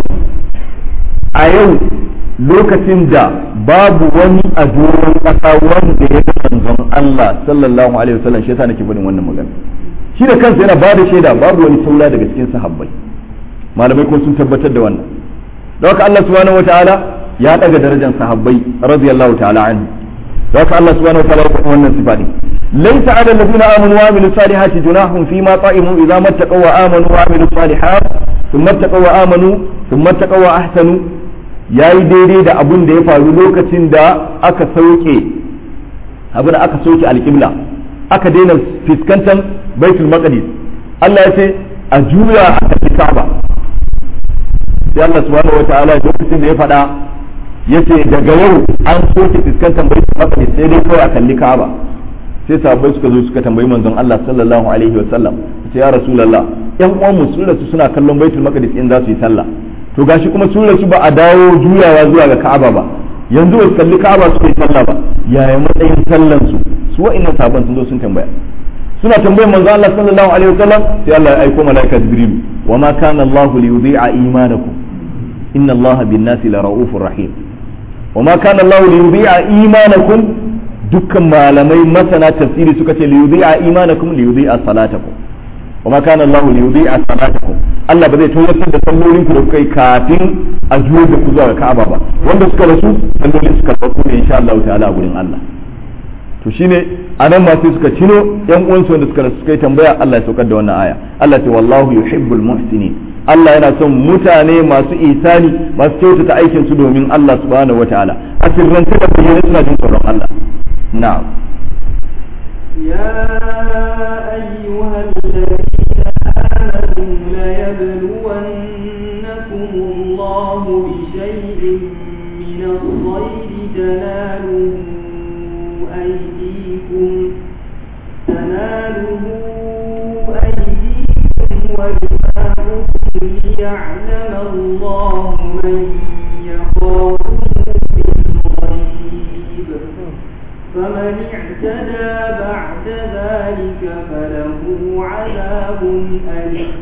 a yau lokacin da babu wani a doron ƙasa wanda ya ga manzon Allah sallallahu alaihi wasallam shi yasa nake faɗin wannan magana shi da kansa yana bada shaida babu wani saura daga cikin sahabbai malamai ko sun tabbatar da wannan don haka Allah subhanahu wataala ya daga darajar sahabbai radiyallahu ta'ala anhu don haka Allah subhanahu wataala ya faɗi wannan sifa din ليس على الذين آمنوا وعملوا الصالحات جناح فيما طعموا إذا ما اتقوا وآمنوا وعملوا الصالحات ثم اتقوا وآمنوا ثم اتقوا وأحسنوا yayi daidai da abun da ya faru lokacin da aka sauke abin aka sauke alƙibla aka daina fuskantar baitul maqdis Allah ya ce a juya a tafi Ka'aba sai Allah subhanahu wataala lokacin da ya faɗa yace daga yau an soke fuskantar baitul maqdis sai dai kawai a kalli Ka'aba sai sahabbai suka zo suka tambayi manzon Allah sallallahu alaihi wa sallam sai ya rasulullah yan uwan mu sun rasu suna kallon baitul maqdis in za su yi sallah to gashi kuma sun rasu ba a dawo juyawa zuwa ga Ka'aba ba yanzu ba su kalli Ka'aba su yi sallah ba yaya matsayin sallan su su wa'annan sahabban sun zo sun tambaya suna tambayar manzon Allah sallallahu alaihi wa sallam sai Allah ya aiko malaika Jibril wa ma kana Allah li yudhi'a imanakum inna Allah bin nasi la ra'ufur rahim wa ma kana Allah li yudhi'a imanakum dukkan malamai masana tafsiri suka ce liyudhi'a imanakum liyudhi'a salatakum wa ma kana Allah liyudhi'a salatakum Allah ba zai tawassul da sallolin ku da kuka yi kafin a juyo da ku zuwa ga Ka'aba ba wanda suka rasu sallolin suka farko ne insha Allah ta'ala a gurin Allah to shine anan ma sai suka cino yan uwansu wanda suka rasu suka yi tambaya Allah ya saukar da wannan aya Allah ce wallahu yuhibbul muhsinin Allah yana son mutane masu isani masu kyautata aikin su domin Allah subhanahu wataala a sirrance da bayyana suna jin tsoron Allah نعم يا أيها الذين آمنوا ليبلونكم الله بشيء من الصيد تناله أيديكم تناله أيديكم ورماحكم ليعلم الله من يخافه بالغيب فمن اعتدى بعد ذلك فله عذاب أليم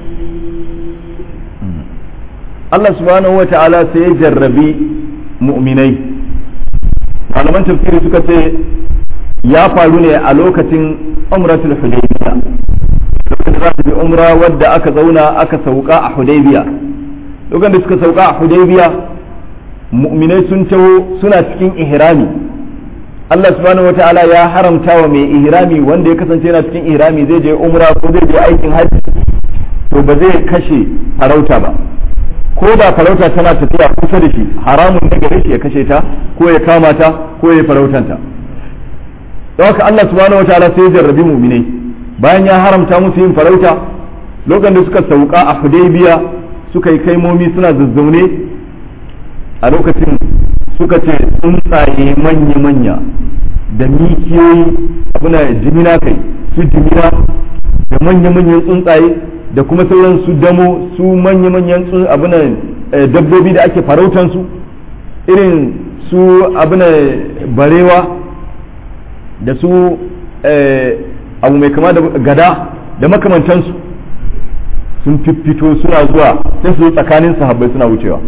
Allah subhanahu wa ta'ala sai ya jarrabi mu'minai malaman tafsiri suka ce ya faru ne a lokacin umratul hudaybiya lokacin da za su bi umra wadda aka zauna aka sauka a hudaybiya lokacin da suka sauka a hudaybiya mu'minai sun taho suna cikin ihrami Allah subhanahu wa ta'ala ya haramta wa mai ihrami wanda ya kasance yana cikin ihrami zai je umra ko zai je aikin hajji to ba zai kashe farauta ba ko da farauta tana tafiya kusa da shi haramun ne gare shi ya kashe ta ko ya kama ta ko ya farautanta don haka Allah subhanahu wataala sai ya jarrabi mu'minai bayan ya haramta musu yin farauta lokacin da suka sauka a Hudaybiya suka yi kaimomi suna zazzaune a lokacin suka ce tsuntsaye manya-manya da mikiyoyi abuna jimina kai su jimina da manya-manyan tsuntsaye da kuma sauran su damo su manya-manyan abuna dabbobi da ake farautansu irin su abuna barewa da su abu mai kama da gada da makamantansu sun fiffito suna zuwa sai su tsakanin sahabbai suna wucewa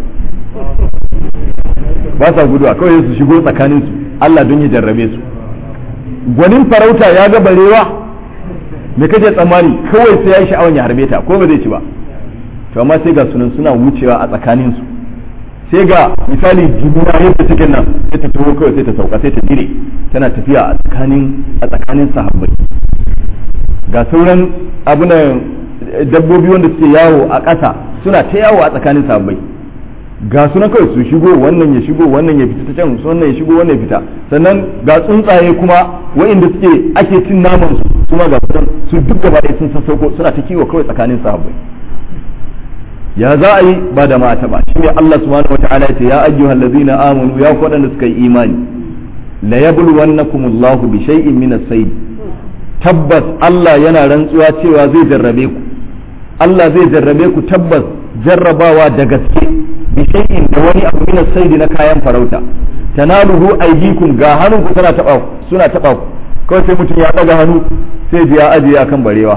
ba sa guduwa kawai su shigo tsakanin su Allah don ya jarrabe su gwanin farauta ya ga barewa me kaje tsammani kawai sai ya yi sha'awan ya harbe ta ko ba zai ci ba to amma sai ga sunan suna wucewa a tsakanin su sai ga misali jimina yadda take nan sai ta taho kawai sai ta sauka sai ta dire tana tafiya a tsakanin a tsakanin sahabbai ga sauran abunan dabbobi wanda suke yawo a ƙasa suna ta yawo a tsakanin sahabbai ga sunan kawai su shigo wannan ya shigo wannan ya fita ta can wannan ya shigo wannan ya fita sannan ga tsuntsaye kuma wa'inda suke ake cin naman su kuma ga sunan su duk gaba ɗaya sun sassauko suna ta kiwo kawai tsakanin sahabbai ya za a yi ba da mata ba shine Allah subhanahu wataala ya ce ya ayyuhal ladzina amanu ya ku wadanda suka yi imani la yabluwannakumullahu bi shay'in min as-sayd tabbas Allah yana rantsuwa cewa zai jarrabe ku Allah zai jarrabe ku tabbas jarrabawa da gaske bi shay'in da wani abu min as-sayd na kayan farauta tanaluhu aydikum ga hannunku suna taba suna taba ku kawai sai mutum ya daga hannu sai ji ya ajiye akan barewa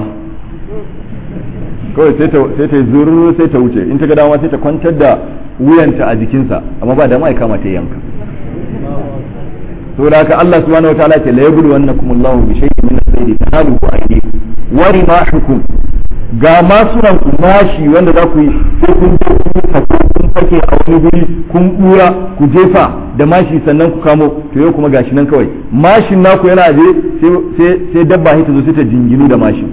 kawai sai ta sai ta zuru sai ta wuce in ta ga dama sai ta kwantar da wuyanta a jikinsa amma ba da mai kama ta yanka saboda haka Allah subhanahu wataala ce la yablu wannakum Allahu bi shay'in min as-sayd tanaluhu aydikum wa rimahukum ga masunan ku mashi wanda za ku yi sai kun je kun fako kun fake a wani guri kun bura ku jefa da mashi sannan ku kamo to yau kuma gashi nan kawai mashin naku yana aje sai sai dabba ta zo sai ta jinginu da mashin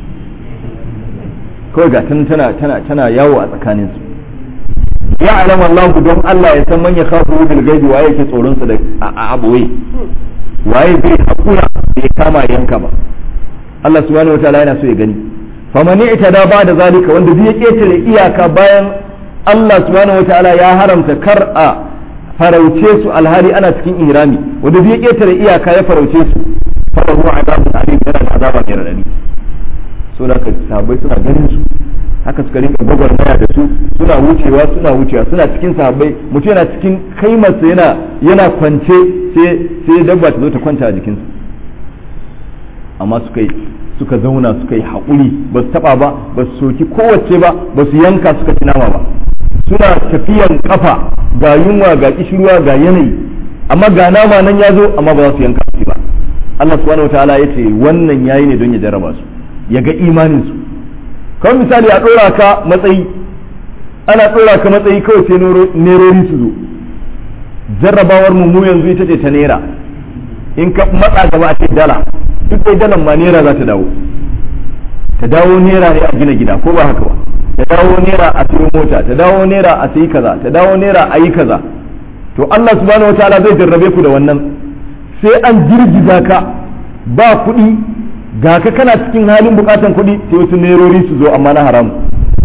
kawai ga tana tana tana yawo a tsakanin su ya alama Allah don Allah ya san man ya khafu bil gaibi waye yake tsoron sa da a aboye waye zai hakura bai kama yanka ba Allah subhanahu wataala yana so ya gani faman i'tada ba da zalika wanda zai ketare iyaka bayan Allah subhanahu wataala ya haramta kar a farauce su alhali ana cikin ihrami wanda zai ketare iyaka ya farauce su farahu azabun alim yana da azaba mai radadi so da sahabbai suna ganin su haka suka rinka gwagwarmaya da su suna wucewa suna wucewa suna cikin sahabbai mutum yana cikin kaimarsa yana yana kwance sai sai dabba ta zo ta kwanta a jikinsa amma suka yi suka zauna suka yi haƙuri ba su taɓa ba ba su soki kowace ba ba su yanka suka ci nama ba suna tafiyan kafa ga yunwa ga kishirwa ga yanayi amma ga nama nan ya zo amma ba za su yanka su ba Allah subhanahu wataala ya ce wannan yayi ne don ya jarraba su ya ga imanin su kawai misali a ɗora ka matsayi ana ɗora ka matsayi kawai sai nerori su zo jarrabawar mu yanzu ita ce ta nera in ka matsa gaba a ce dala duk dai dalan ma nera za ta dawo ta dawo nera ne a gina gida ko ba haka ba ta dawo nera a sayi mota ta dawo nera a sayi kaza ta dawo nera a yi kaza to Allah subhanahu wataala zai jarrabe ku da wannan sai an girgiza ka ba kuɗi ga ka kana cikin halin bukatan kuɗi sai wasu nerori su zo amma na haramu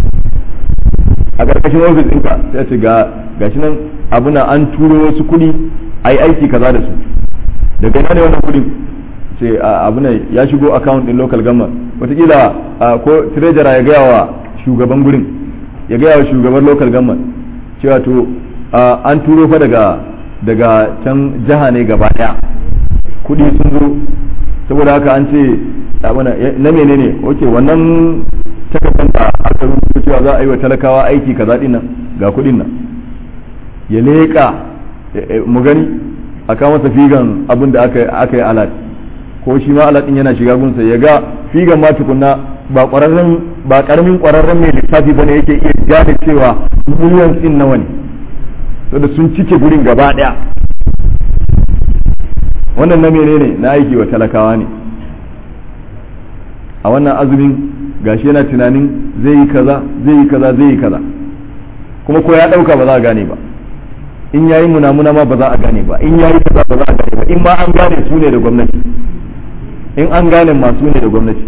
a ƙarƙashin ofis ɗinka sai ce ga gashi nan abuna an turo wasu kuɗi a yi aiki kaza da su daga ina ne wannan kuɗin ce abuna ya shigo account ɗin local government wataƙila ko treasurer ya gaya wa shugaban gurin ya gaya wa shugaban local government cewa to an turo fa daga daga can jiha ne gaba ɗaya kuɗi sun zo saboda haka an ce na menene oke wannan takardar da aka rubuta cewa za a yi wa talakawa aiki kaza din nan ga kudin nan ya leƙa mu gani a kawo masa figan abin da aka yi alat ko shi ma alat din yana shiga gunsa ya ga figan ma tukunna ba ƙwararren ba ƙaramin ƙwararren mai lissafi bane yake iya gane cewa miliyan din nawa ne saboda sun cike gurin gaba ɗaya wannan na menene na aiki wa talakawa ne a wannan azumin gashi yana tunanin zai yi kaza zai yi kaza zai yi kaza kuma ko ya ɗauka ba za a gane ba in yayi munamuna ma ba za a gane ba in yayi kaza ba za a gane ba in ma an gane su ne da gwamnati in an gane masu ne da gwamnati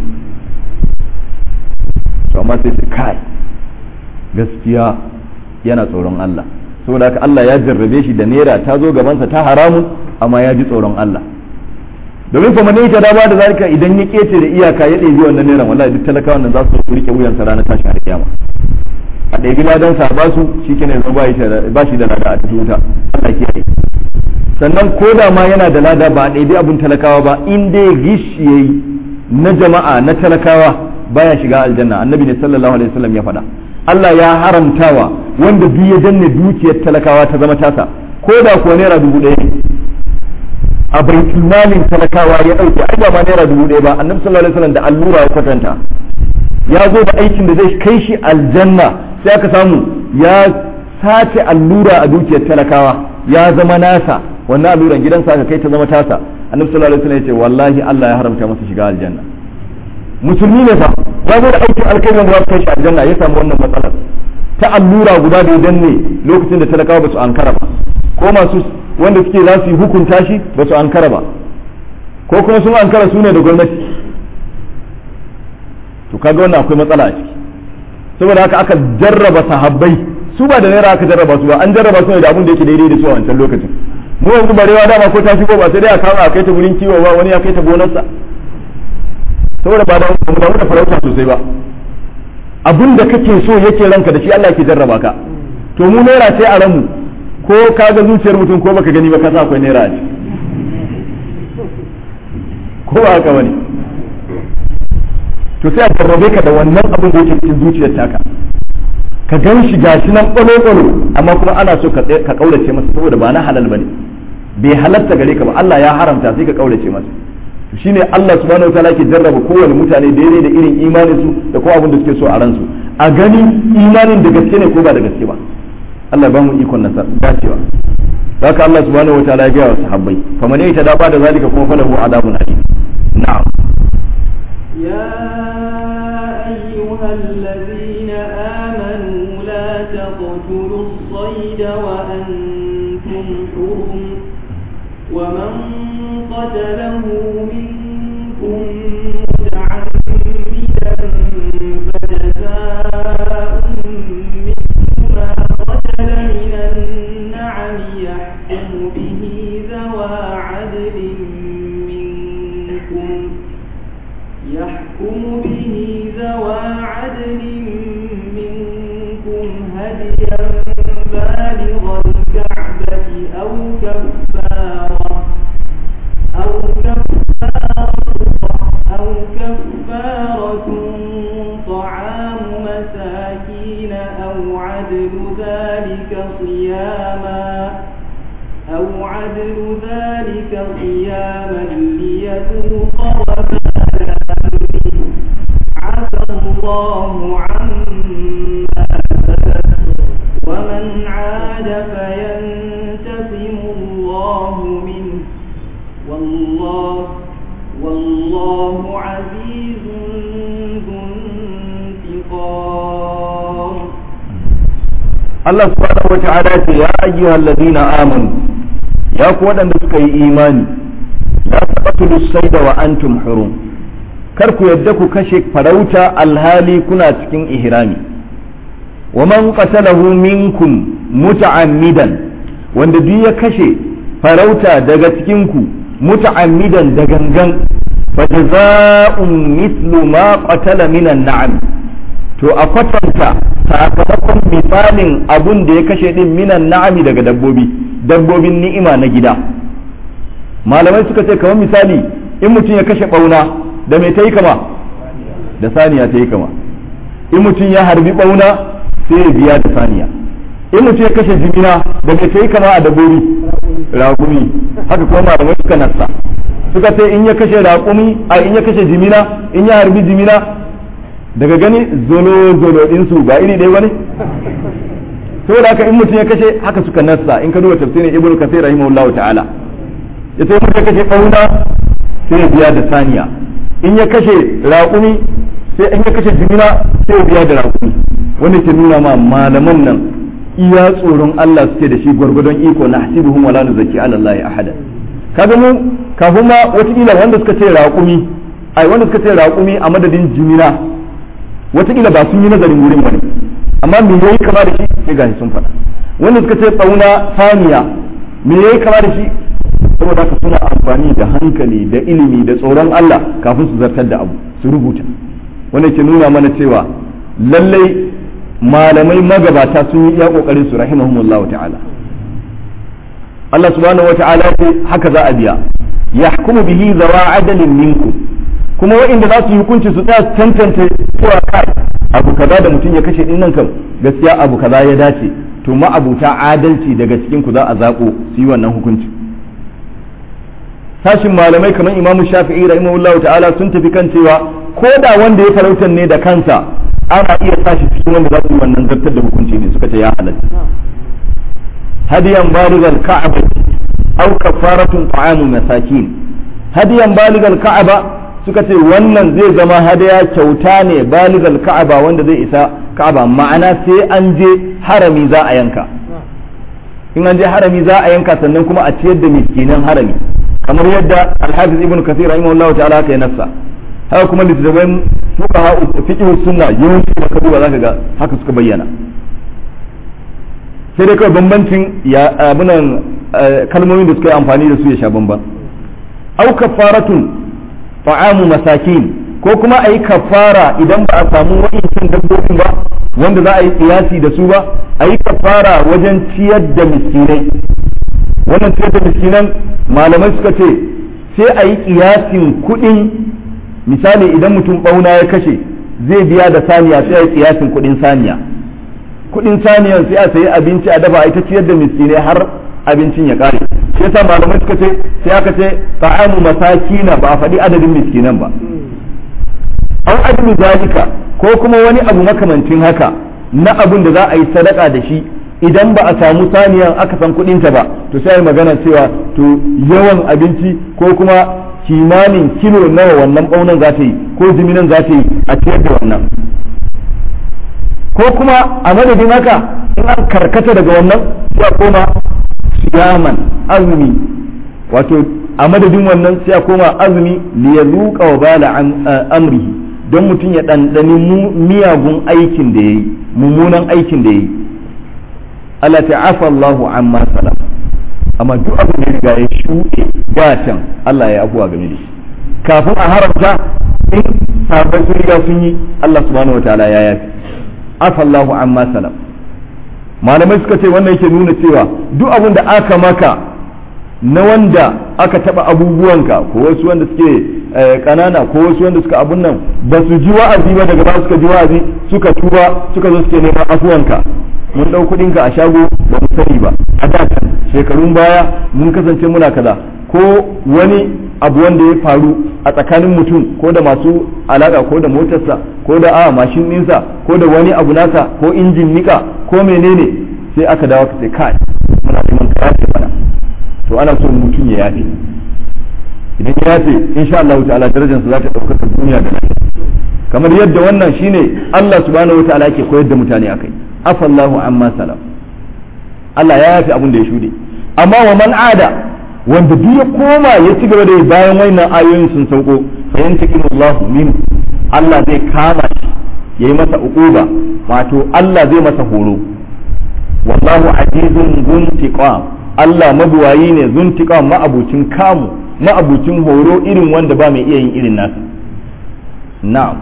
to amma sai su kai gaskiya yana tsoron Allah saboda haka Allah ya jarrabe shi da naira ta zo gabansa ta haramun amma ya ji tsoron Allah domin kuma ne ta da ba da zalika idan ya kece da iyaka ya ɗebi wannan naira wallahi duk talakawan nan za su rike wuyansa ranar tashin alkiyama a ɗebi ladan sa ba su shikenan yanzu ba shi da lada a cikin wuta Allah ke sannan ko da ma yana da lada ba a ɗebi abun talakawa ba in dai gish yayi na jama'a na talakawa baya shiga aljanna annabi ne sallallahu alaihi wasallam ya faɗa Allah ya haramtawa wanda duk ya danne dukiyar talakawa ta zama tasa ko da kuwa naira dubu ɗaya ne a baitul malin talakawa ya ɗauke ai ba ma naira dubu ɗaya ba annabi sallallahu alaihi wasallam da allura ya kwatanta ya zo da aikin da zai kai shi aljanna sai aka samu ya sace allura a dukiyar talakawa ya zama nasa wannan alluran gidansa aka kai ta zama tasa annabi sallallahu alaihi wasallam ya ce wallahi Allah ya haramta masa shiga aljanna musulmi ne fa ya zo da aikin alkhairin da kai shi aljanna ya samu wannan matsalar ta allura guda da ya danne lokacin da talakawa ba su ankara ba ko masu wanda suke za su yi hukunta shi ba su ankara ba ko kuma sun ankara su ne da gwamnati to kaga wannan akwai matsala a ciki saboda haka aka jarraba sahabbai su ba da naira aka jarraba su ba an jarraba su ne da abin da yake daidai da su a wancan lokacin mu yanzu barewa dama ko ta shigo ba sai dai a kama a kai ta gurin kiwo ba wani ya kai ta gonarsa saboda ba da mu da farauta sosai ba abin da kake so yake ranka da shi Allah ke jarraba ka to mu naira sai a ranmu ko ka ga zuciyar mutum ko baka gani ba ka sa akwai naira a ciki ko ba haka bane to sai a jarrabe ka da wannan abin da yake cikin zuciyar taka ka gan shi gashi nan ɓalo-ɓalo amma kuma ana so ka kaurace masa saboda ba na halal bane bai halatta gare ka ba Allah ya haramta sai ka kaurace masa shine Allah subhanahu wataala ke jarraba kowane mutane daidai da irin imanin su da kuma abin da suke so a ransu a gani imanin da gaske ne ko ba da gaske ba Allah ba mu ikon nasar dacewa haka Allah subhanahu wataala ya ga wa sahabbai faman yata da ba da zalika kuma falahu adabun alim na'am يا أيها الذين آمنوا لا تقتلوا الصيد وأنتم حرم ومن قتله منكم متعمدا فجزاء مثل ما قتل من النعم يحكم به ذوى عدل منكم يحكم به ذوى عدل منكم هديا بالغ الكعبة أو كفارة أو كفارة أو كفارة طعام مساكين أو عدل ذلك صياما أو عدل ذلك صياما ليذوق وبال أمره عفى الله عما سلف ومن عاد فينتقم الله منه والله والله عزيز ذو انتقام Allah subhanahu wata'ala ce ya ayyuhal ladina amanu ya ku waɗanda suka yi imani la taqtulu sayda wa antum hurum kar ku yadda ku kashe farauta alhali kuna cikin ihrami wa man qatalahu minkum muta'ammidan wanda duk ya kashe farauta daga cikin ku muta'ammidan da gangan fa jazaa'un mithlu ma qatala minan na'am to a kwatanta sakamakon misalin abun da ya kashe din minan na'ami daga dabbobi dabbobin ni'ima na gida malamai suka ce kamar misali in mutum ya kashe bauna da mai ta yi kama da saniya ta yi kama in mutum ya harbi bauna sai ya biya da saniya in mutum ya kashe jimina da mai ta yi kama a dabbobi raƙumi haka kuma malamai suka nassa suka ce in ya kashe raƙumi a in ya kashe jimina in ya harbi jimina daga gani zolo zolo ɗinsu ba iri ɗaya bane saboda haka in mutum ya kashe haka suka nassa in ka duba tafsirin ibnu kasir rahimahullah ta'ala ya sai mutum ya kashe fauna sai ya biya da saniya in ya kashe raƙumi sai in ya kashe jimina sai ya biya da raƙumi wanda ke nuna ma malaman nan iya tsoron Allah suke da shi gwargwadon iko na hasibuhum wala nuzaki ala Allah ahada kaga mu kafin ma watakila wanda suka ce raƙumi ai wanda suka ce raƙumi a madadin jimina watakila ba sun yi nazarin wurin bane amma me yayi kama da shi sai gashi sun faɗa wanda suka ce tsauna saniya me yayi kama da shi saboda haka suna amfani da hankali da ilimi da tsoron Allah kafin su zartar da abu su rubuta wanda ke nuna mana cewa lallai malamai magabata sun yi iya kokarin su rahimahumullahu ta'ala Allah subhanahu wa ta'ala ce haka za a biya yahkumu bihi zawa adalin minkum kuma wa'inda za su yi hukunci su tsaya tantance cewa kai abu kaza da mutum ya kashe dinnan kam gaskiya abu kaza ya dace to ma'abuta adalci daga cikin ku za a zako su yi wannan hukunci sashin malamai kamar imamu shafi'i rahimahullahu ta'ala sun tafi kan cewa ko da wanda ya farautar ne da kansa ana iya sashi cikin wanda za su yi wannan zartar da hukunci ne suka ce ya halatta hadiyan baligal ka'aba aw kafaratun ta'amu masakin hadiyan baligal ka'aba suka ce wannan zai zama hadaya kyauta ne baligal ka'aba wanda zai isa ka'aba ma'ana sai an je harami za a yanka in an je harami za a yanka sannan kuma a ciyar da miskinan harami kamar yadda alhafiz ibn kathir rahimahullahu ta'ala haka ya nassa haka kuma littattafan fuqaha fiqh sunna yawanci da kaduwa zaka ga haka suka bayyana sai dai kawai bambancin ya abunan kalmomin da suka yi amfani da su ya sha bamban au kafaratun ta'amu masakin ko kuma a yi kafara idan ba a samu wa'incan dabbobin ba wanda za a yi kiyasi da su ba a yi kafara wajen ciyar da miskinai wannan ciyar da miskinan malamai suka ce sai a yi kiyasin kuɗin misali idan mutum ɓauna ya kashe zai biya da saniya sai a yi kiyasin kuɗin saniya kuɗin saniyan sai a sayi abinci a dafa a ita ciyar da miskinai har abincin ya ƙare shi yasa malamai suka ce sai aka ce ta'amu masakina ba a faɗi adadin miskinan ba an adlu zalika ko kuma wani abu makamancin haka na abun da za a yi sadaka da shi idan ba a samu saniyan aka san kudinta ba to sai yi magana cewa to yawan abinci ko kuma kimanin kilo nawa wannan ɓaunan za ta yi ko jiminan za ta yi a ciyar da wannan ko kuma a madadin haka in an karkata daga wannan sai a koma siyaman azumi wato a madadin wannan sai a koma azumi liyazuqa wa bala amrihi don mutum ya ɗanɗani miyagun aikin da ya yi mummunan aikin da ya yi Allah ta'afa Allahu amma salam amma duk abin da riga ya shuɗe da can Allah ya abuwa game da shi kafin a haramta in sahabbai sun riga sun yi Allah subhanahu wa ta'ala ya yafi afa Allahu amma salam malamai suka ce wannan yake nuna cewa duk abin da aka maka na wanda aka taba abubuwanka ko wasu wanda suke kanana ko wasu wanda suka abun nan ba su ji wa'azi ba daga ba suka ji wa'azi suka tuba suka zo suke neman afuwanka mun dau kudin ka a shago ba mu sani ba a da shekarun baya mun kasance muna kaza ko wani abu wanda ya faru a tsakanin mutum ko da masu alaka ko da motarsa ko da a mashin ɗinsa ko da wani abu nasa ko injin nika ko menene sai aka dawo ka sai kai muna neman ka yafe mana to ana so mutum ya yafe idan ya yafe insha Allah ta'ala darajarsa za ta ɗaukaka duniya da lafiya kamar yadda wannan shine Allah subhanahu wa ta'ala yake koyar da mutane akai afallahu amma salam Allah ya yafe abin da ya shude amma wa man ada wanda duk ya koma ya ci gaba da bayan wannan ayoyin sun sauko fa yantaqimu Allah min Allah zai kama shi yayi masa uquba wato Allah zai masa horo wallahu azizun zuntiqam Allah mabuwayi ne zuntiqam ma'abucin kamu ma'abucin horo irin wanda ba mai iya yin irin nasa na'am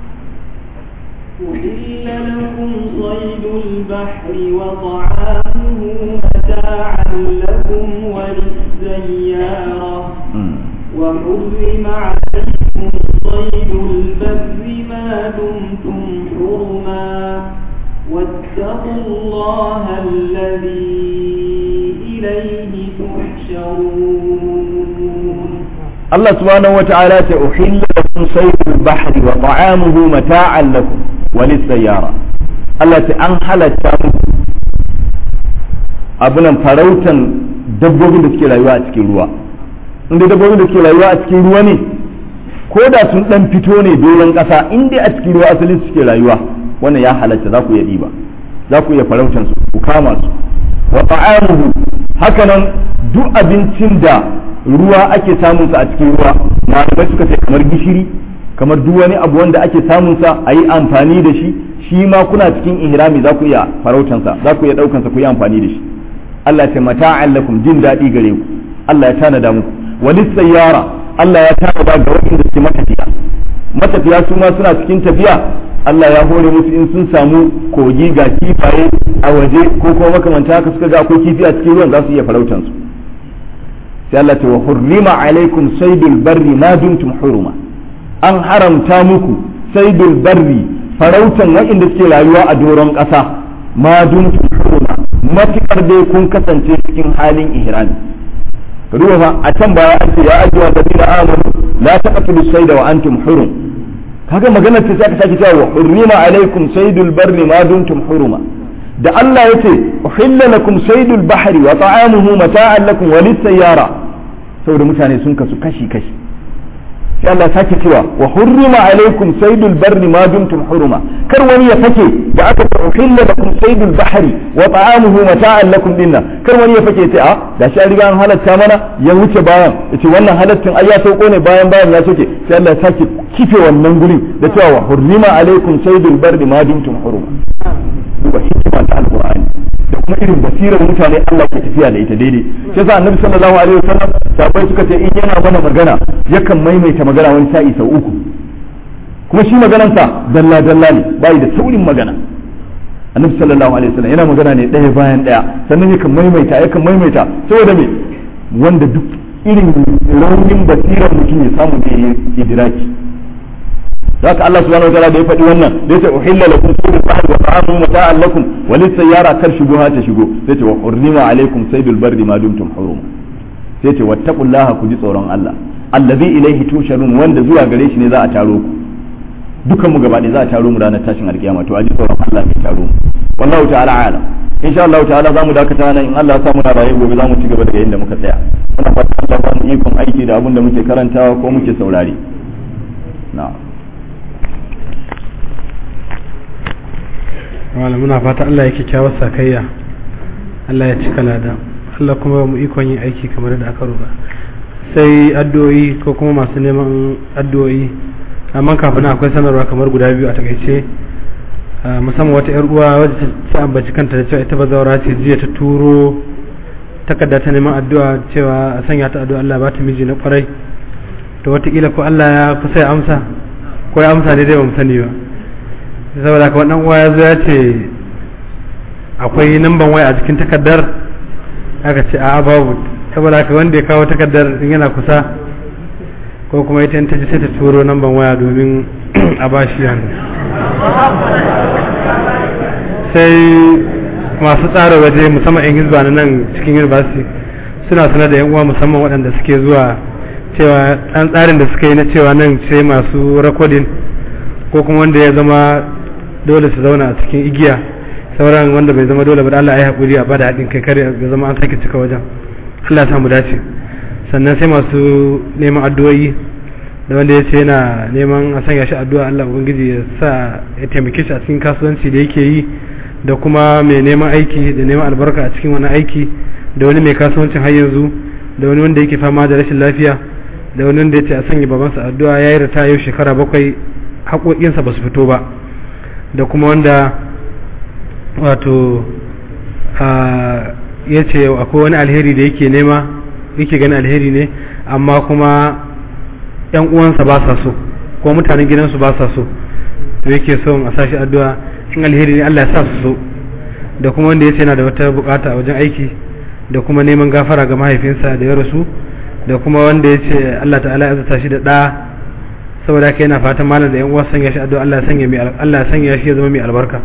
أحل لكم صيد البحر وطعامه متاعا لكم وللسيارة وحرم عليكم صيد البر ما دمتم حرما واتقوا الله الذي إليه تحشرون الله سبحانه وتعالى أحل لكم صيد البحر وطعامه متاعا لكم وللسيارة التي أنحلت abunan farautan dabbobin da suke rayuwa a cikin ruwa inda dabbobin da suke rayuwa a cikin ruwa ne ko da sun dan fito ne doron ƙasa inda a cikin ruwa asalin suke rayuwa wannan ya halatta za ku iya ɗiba za ku iya farautan su ku kama su wa ta'amuhu hakanan duk abincin da ruwa ake samun sa a cikin ruwa malamai suka ce kamar gishiri kamar duk wani abu wanda ake samun sa a yi amfani da shi shi ma kuna cikin ihrami za ku iya farautan sa za ku iya daukan sa ku yi amfani da shi Allah ya mata'an lakum jin daɗi gare ku Allah ya tanada muku walis sayyara Allah ya tanada ga waɗanda suke matafiya matafiya su ma suna cikin tafiya Allah ya hore musu in sun samu kogi ga kifaye a waje ko kuma makamanta haka suka ga akwai kifi a cikin ruwan za su iya farautan su sai Allah ta wa hurrima alaikum saydul barri ma dumtum huruma an haramta muku saydul barri farautan waɗanda suke rayuwa a doron ƙasa ma dumtum huruma matukar dai kun kasance cikin halin ihrami ruwa fa a can baya an ce ya ajiwa da amanu la taqtulu sayda wa antum hurum kaga maganar ce sai aka sake cewa hurrima alaikum saydul barri ma dumtum huruma da Allah yace uhilla lakum saydul bahri wa ta'amuhu mata'an lakum wa lis-sayyara saboda mutane sun kasu kashi kashi sai Allah sake cewa wa hurrima alaikum saydul barri ma dumtum huruma kar wani ya fake da aka ce uhilla lakum saydul bahri wa ta'amuhu mata'an lakum dinna kar wani ya fake sai a da shi an riga an halatta mana ya wuce bayan yace wannan halattin ai ya sauko ne bayan bayan ya soke sai Allah ya sake kife wannan gurin da cewa wa hurrima alaikum saydul barri ma dumtum huruma duba hikima ta alqur'ani da kuma irin basirar mutane Allah ke tafiya da ita daidai sai yasa annabi sallallahu alaihi wasallam sabai suka ce in yana mana magana yakan maimaita magana wani sa'i sau uku kuma shi maganansa dalla dalla ne bai da saurin magana annabi sallallahu alaihi wasallam yana magana ne ɗaya bayan ɗaya sannan yakan maimaita yakan maimaita saboda me wanda duk irin raunin basirar mutum ya samu da idiraki haka Allah subhanahu wataala da ya faɗi wannan da yace uhilla lakum saydul bahri wa ta'amu mata'an lakum wa lis-sayyara kar shubuha ta shigo sai ce wa hurrima alaikum saydul barri ma dumtum hurum sai ce wattaqullaha ku ji tsoron Allah allazi ilaihi tusharun wanda zuwa gare shi ne za a taro ku dukan mu gaba za a taro mu ranar tashin alkiyama to a ji tsoron Allah mai taro mu wallahu ta'ala alam insha Allah ta'ala zamu dakata nan in Allah ya sa muna raye gobe zamu ci gaba daga inda muka tsaya muna fatan Allah ba mu ikon aiki da abin da muke karantawa ko muke saurare na'am wala muna fata Allah ya kyakkyawar sakayya Allah ya cika lada Allah kuma mu ikon yin aiki kamar da aka roba sai addu'o'i ko kuma masu neman addu'o'i amma kafin akwai sanarwa kamar guda biyu a takaice musamman wata yar uwa wadda ta ambaci kanta da cewa ita bazawara ce jiya ta turo takarda ta neman addu'a cewa a sanya ta addu'a Allah ba ta miji na kwarai to wataƙila ko Allah ya kusa ya amsa ko ya amsa ne dai ba mu sani ba saboda ka wannan uwa ya zo ya ce akwai namban waya a cikin takardar aka ce a babu saboda ka wanda ya kawo takardar in yana kusa ko kuma ita ta ji sai ta turo namban waya domin a ba shi hannu sai masu tsara waje musamman yan hizba na nan cikin university suna sanar da yan uwa musamman waɗanda suke zuwa cewa ɗan tsarin da suka yi na cewa nan sai masu rakodin ko kuma wanda ya zama dole su zauna a cikin igiya sauran wanda bai zama dole ba da Allah ya haƙuri a bada haɗin kai kare ya zama an sake cika wajen Allah ya samu dace sannan sai masu neman addu'o'i da wanda ya ce yana neman a sanya shi addu'a Allah ubangiji ya sa ya taimake shi a cikin kasuwanci da yake yi da kuma mai neman aiki da neman albarka a cikin wani aiki da wani mai kasuwancin har yanzu da wani wanda yake fama da rashin lafiya da wani wanda ya ce a sanya babansa addu'a ya yi rita yau shekara bakwai haƙoƙinsa ba su fito ba da kuma wanda wato ya ce akwai wani alheri da yake nema yake gani alheri ne amma kuma yan uwansa ba sa so ko mutanen gidansu ba sa so to yake son a sashi addu'a in alheri ne Allah ya sa su so da kuma wanda ya ce yana da wata bukata a wajen aiki da kuma neman gafara ga mahaifinsa da ya rasu da kuma wanda ya ce Allah ta'ala ya zata shi da ɗa saboda haka yana fatan malam da yan uwa sanya shi addu'a Allah ya sanya mai Allah ya sanya shi ya zama mai albarka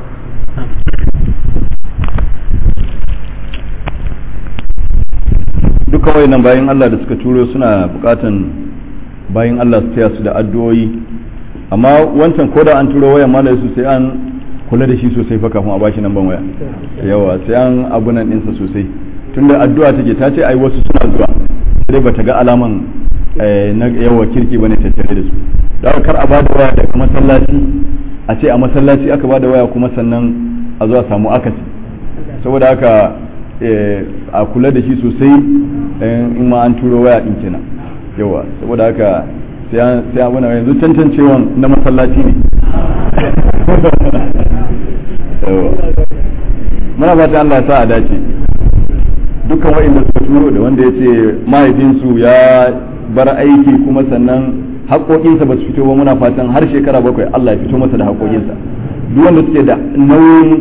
duka wayannan bayan Allah da suka turo suna bukatan bayan Allah su taya su da addu'o'i amma wancan ko da an turo wayan malam su sai an kula da shi sosai fa kafin a bashi namban waya yawa sai an abunan ɗinsa sosai tunda addu'a take ta ce ai wasu suna zuwa sai bata ga alaman na yawa kirki bane tattare da su da kar a bada waya daga masallaci a ce a masallaci aka bada waya kuma sannan a zuwa samu akasi saboda haka a kula da shi sosai in ma an turo waya din kenan yawa saboda haka sai abuna yanzu tantancewan na masallaci ne muna fata Allah ya sa a dace dukkan wa'inda suka turo da wanda ya ce mahaifinsu ya bar aiki kuma sannan haƙoƙinsa ba su fito ba muna fatan har shekara bakwai Allah ya fito masa da haƙoƙinsa duk wanda suke da nauyin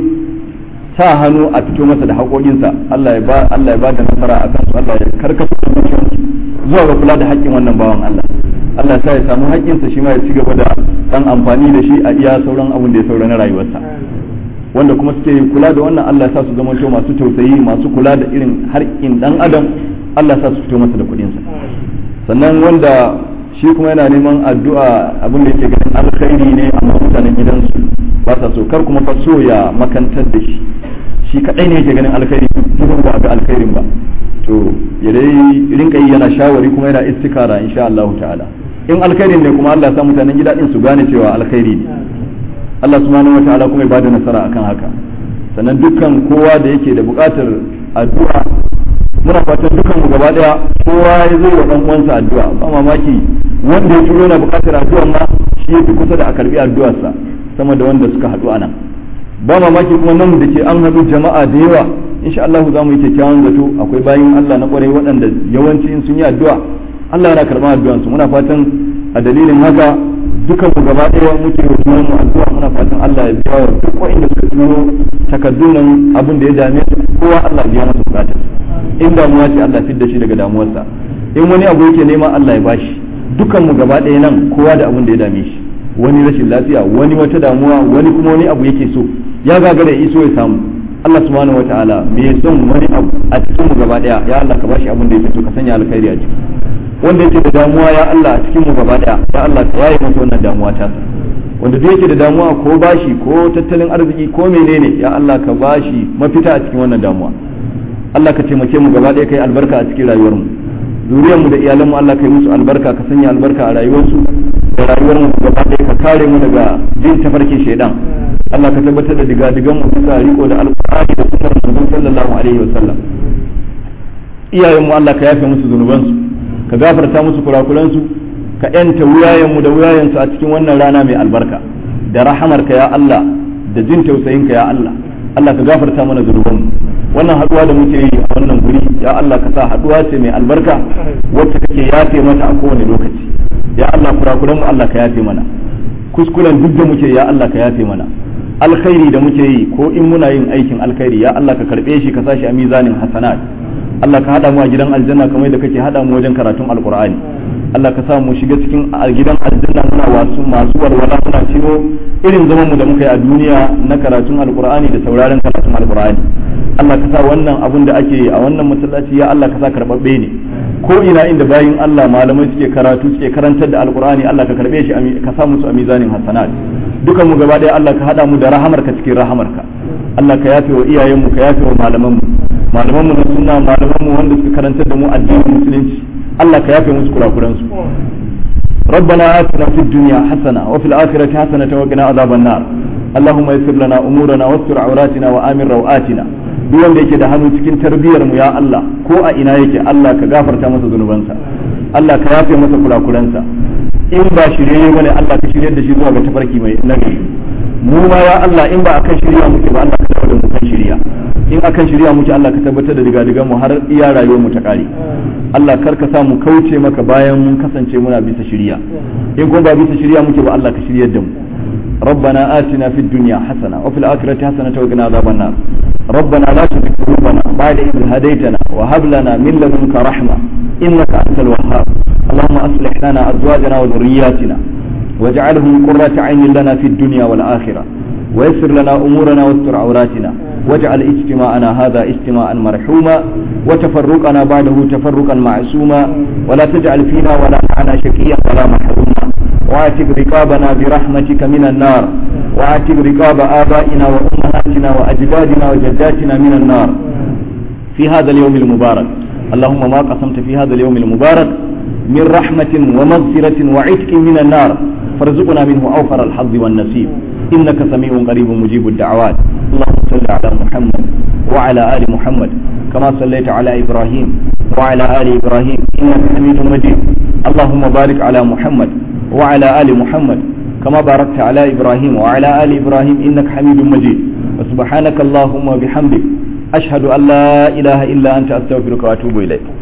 sa hannu a fito masa da haƙoƙinsa Allah ya ba Allah ya ba da nasara a kansu Allah ya karkasa zuciyarsu zuwa ga kula da haƙƙin wannan bawan Allah Allah ya sa ya samu haƙƙinsa shi ma ya ci gaba da dan amfani da shi a iya sauran abin da ya saura na rayuwarsa wanda kuma suke kula da wannan Allah ya sa su zama masu tausayi masu kula da irin harkin dan adam Allah ya sa su fito masa da kuɗinsa sannan wanda shi kuma yana neman addu'a abin da yake ganin alkhairi ne amma mutanen gidansu ba sa so kar kuma fa so ya makantar da shi shi kadai ne yake ganin alkhairi kuma ba ga alkhairin ba to ya dai rinka yi yana shawari kuma yana istikara insha Allah ta'ala in alkhairin ne kuma Allah ya sa mutanen gida din su gane cewa alkhairi ne Allah subhanahu wa ta'ala kuma ya bada nasara akan haka sannan dukkan kowa da yake da buƙatar addu'a muna fatan dukkan mu gaba daya kowa ya zai wa dan uwansa addu'a ba mamaki wanda ya turo na buƙatar addu'a ma shi yafi kusa da a karbi addu'arsa sama da wanda suka haɗu anan ba mamaki kuma nan da ke an haɗu jama'a da yawa insha Allah za mu yi kyakkyawan zato akwai bayin Allah na kwarai waɗanda yawanci in sun yi addu'a Allah yana karɓar addu'ansu muna fatan a dalilin haka dukan mu gaba ɗaya muke wa junan mu addu'a muna fatan Allah ya biya wa duk wanda suka turo takaddun nan abin da ya dame su kowa Allah ya biya masa bukatar in damuwa ce Allah fidda shi daga damuwarsa in wani abu yake nema Allah ya bashi dukan mu gaba ɗaya nan kowa da abin da ya dame shi wani rashin lafiya wani wata damuwa wani kuma wani abu yake so ya gagara ya iso ya samu Allah subhanahu wataala me son wani abu a cikin mu gaba ɗaya ya Allah ka bashi abin da yake so ka sanya alkhairi a ciki wanda yake da damuwa ya Allah a cikin mu gaba daya ya Allah ka yaye masa wannan damuwa ta wanda duk yake da damuwa ko bashi ko tattalin arziki ko menene ya Allah ka bashi mafita a cikin wannan damuwa Allah ka taimake mu gaba daya kai albarka a cikin rayuwar mu zuriyar mu da iyalan mu Allah ka yi musu albarka ka sanya albarka a rayuwarsu da rayuwar mu gaba daya ka kare mu daga jin tafarkin shaidan Allah ka tabbatar da diga-digan mu bisa riko da alqur'ani da sunnar manzon sallallahu alaihi wasallam iyayen mu Allah ka yafe musu zunubansu ka gafarta musu kurakuransu ka yanta wuyayenmu da wuyayensu a cikin wannan rana mai albarka da rahamarka ya Allah da jin tausayinka ya Allah Allah ka gafarta mana zunubanmu wannan haduwa da muke yi a wannan guri ya Allah ka sa haduwa ce mai albarka wacce kake yafe mata a kowane lokaci ya Allah kurakuranmu Allah ka yafe mana kuskuren duk da muke ya Allah ka yafe mana alkhairi da muke yi ko in muna yin aikin alkhairi ya Allah ka karbe shi ka sashi a mizanin hasanat Allah ka hada mu a gidan aljanna kamar da kake hada mu wajen karatun alqur'ani Allah ka sa mu shiga cikin gidan aljanna muna wasu masu walwala muna ciro irin zaman mu da muka yi a duniya na karatun alqur'ani da sauraron karatun alqur'ani Allah ka sa wannan abun da ake a wannan masallaci ya Allah ka sa karbabbe ne ko ina inda bayin Allah malamai suke karatu suke karantar da alqur'ani Allah ka karbe shi ka sa musu a mizanin hasanat dukan mu gaba daya Allah ka hada mu da rahamarka cikin rahamarka Allah ka yafe wa iyayenmu ka yafe wa malamanmu malamanmu na sunna malamanmu wanda suka karantar da mu addinin musulunci Allah ka yafe musu kurakuran su ربنا آتنا في الدنيا حسنة وفي الآخرة حسنة وقنا عذاب النار اللهم يسر لنا أمورنا واستر عوراتنا وآمن روآتنا duk wanda yake da hannu cikin tarbiyyar mu ya Allah ko a ina yake Allah ka gafarta masa zunubansa Allah ka yafe masa kurakuransa in ba shirye bane Allah ka shirye da shi zuwa ga tafarki mai nagari mu ma ya Allah in ba akan shirya muke ba Allah ka dawo da mu kan shirya in akan shirya muke Allah ka tabbatar da diga mu har iya rayuwar mu ta kare Allah kar ka sa mu kauce maka bayan mun kasance muna bisa shirya in kuma ba bisa shirya muke ba Allah ka shiryar da mu ربنا آتنا في الدنيا حسنة وفي الآخرة حسنة وقنا عذاب النار ربنا لا تزغ قلوبنا بعد إذ هديتنا وهب لنا من لدنك رحمة إنك أنت الوهاب اللهم أصلح لنا أزواجنا وذرياتنا واجعلهم قرة عين لنا في الدنيا والآخرة ويسر لنا أمورنا واستر عوراتنا واجعل اجتماعنا هذا اجتماعا مرحوما وتفرقنا بعده تفرقا معصوما ولا تجعل فينا ولا معنا شقيا ولا محروما واعتق رقابنا برحمتك من النار واعتق رقاب آبائنا وأمهاتنا وأجدادنا وجداتنا من النار في هذا اليوم المبارك اللهم ما قسمت في هذا اليوم المبارك من رحمة ومغفرة وعتق من النار فارزقنا منه أوفر الحظ والنصيب إنك سميع قريب مجيب الدعوات اللهم صل على محمد وعلى آل محمد كما صليت على إبراهيم وعلى آل إبراهيم إنك حميد مجيد اللهم بارك على محمد وعلى آل محمد كما باركت على إبراهيم وعلى آل إبراهيم إنك حميد مجيد وسبحانك اللهم وبحمدك أشهد أن لا إله إلا أنت أستغفرك وأتوب إليك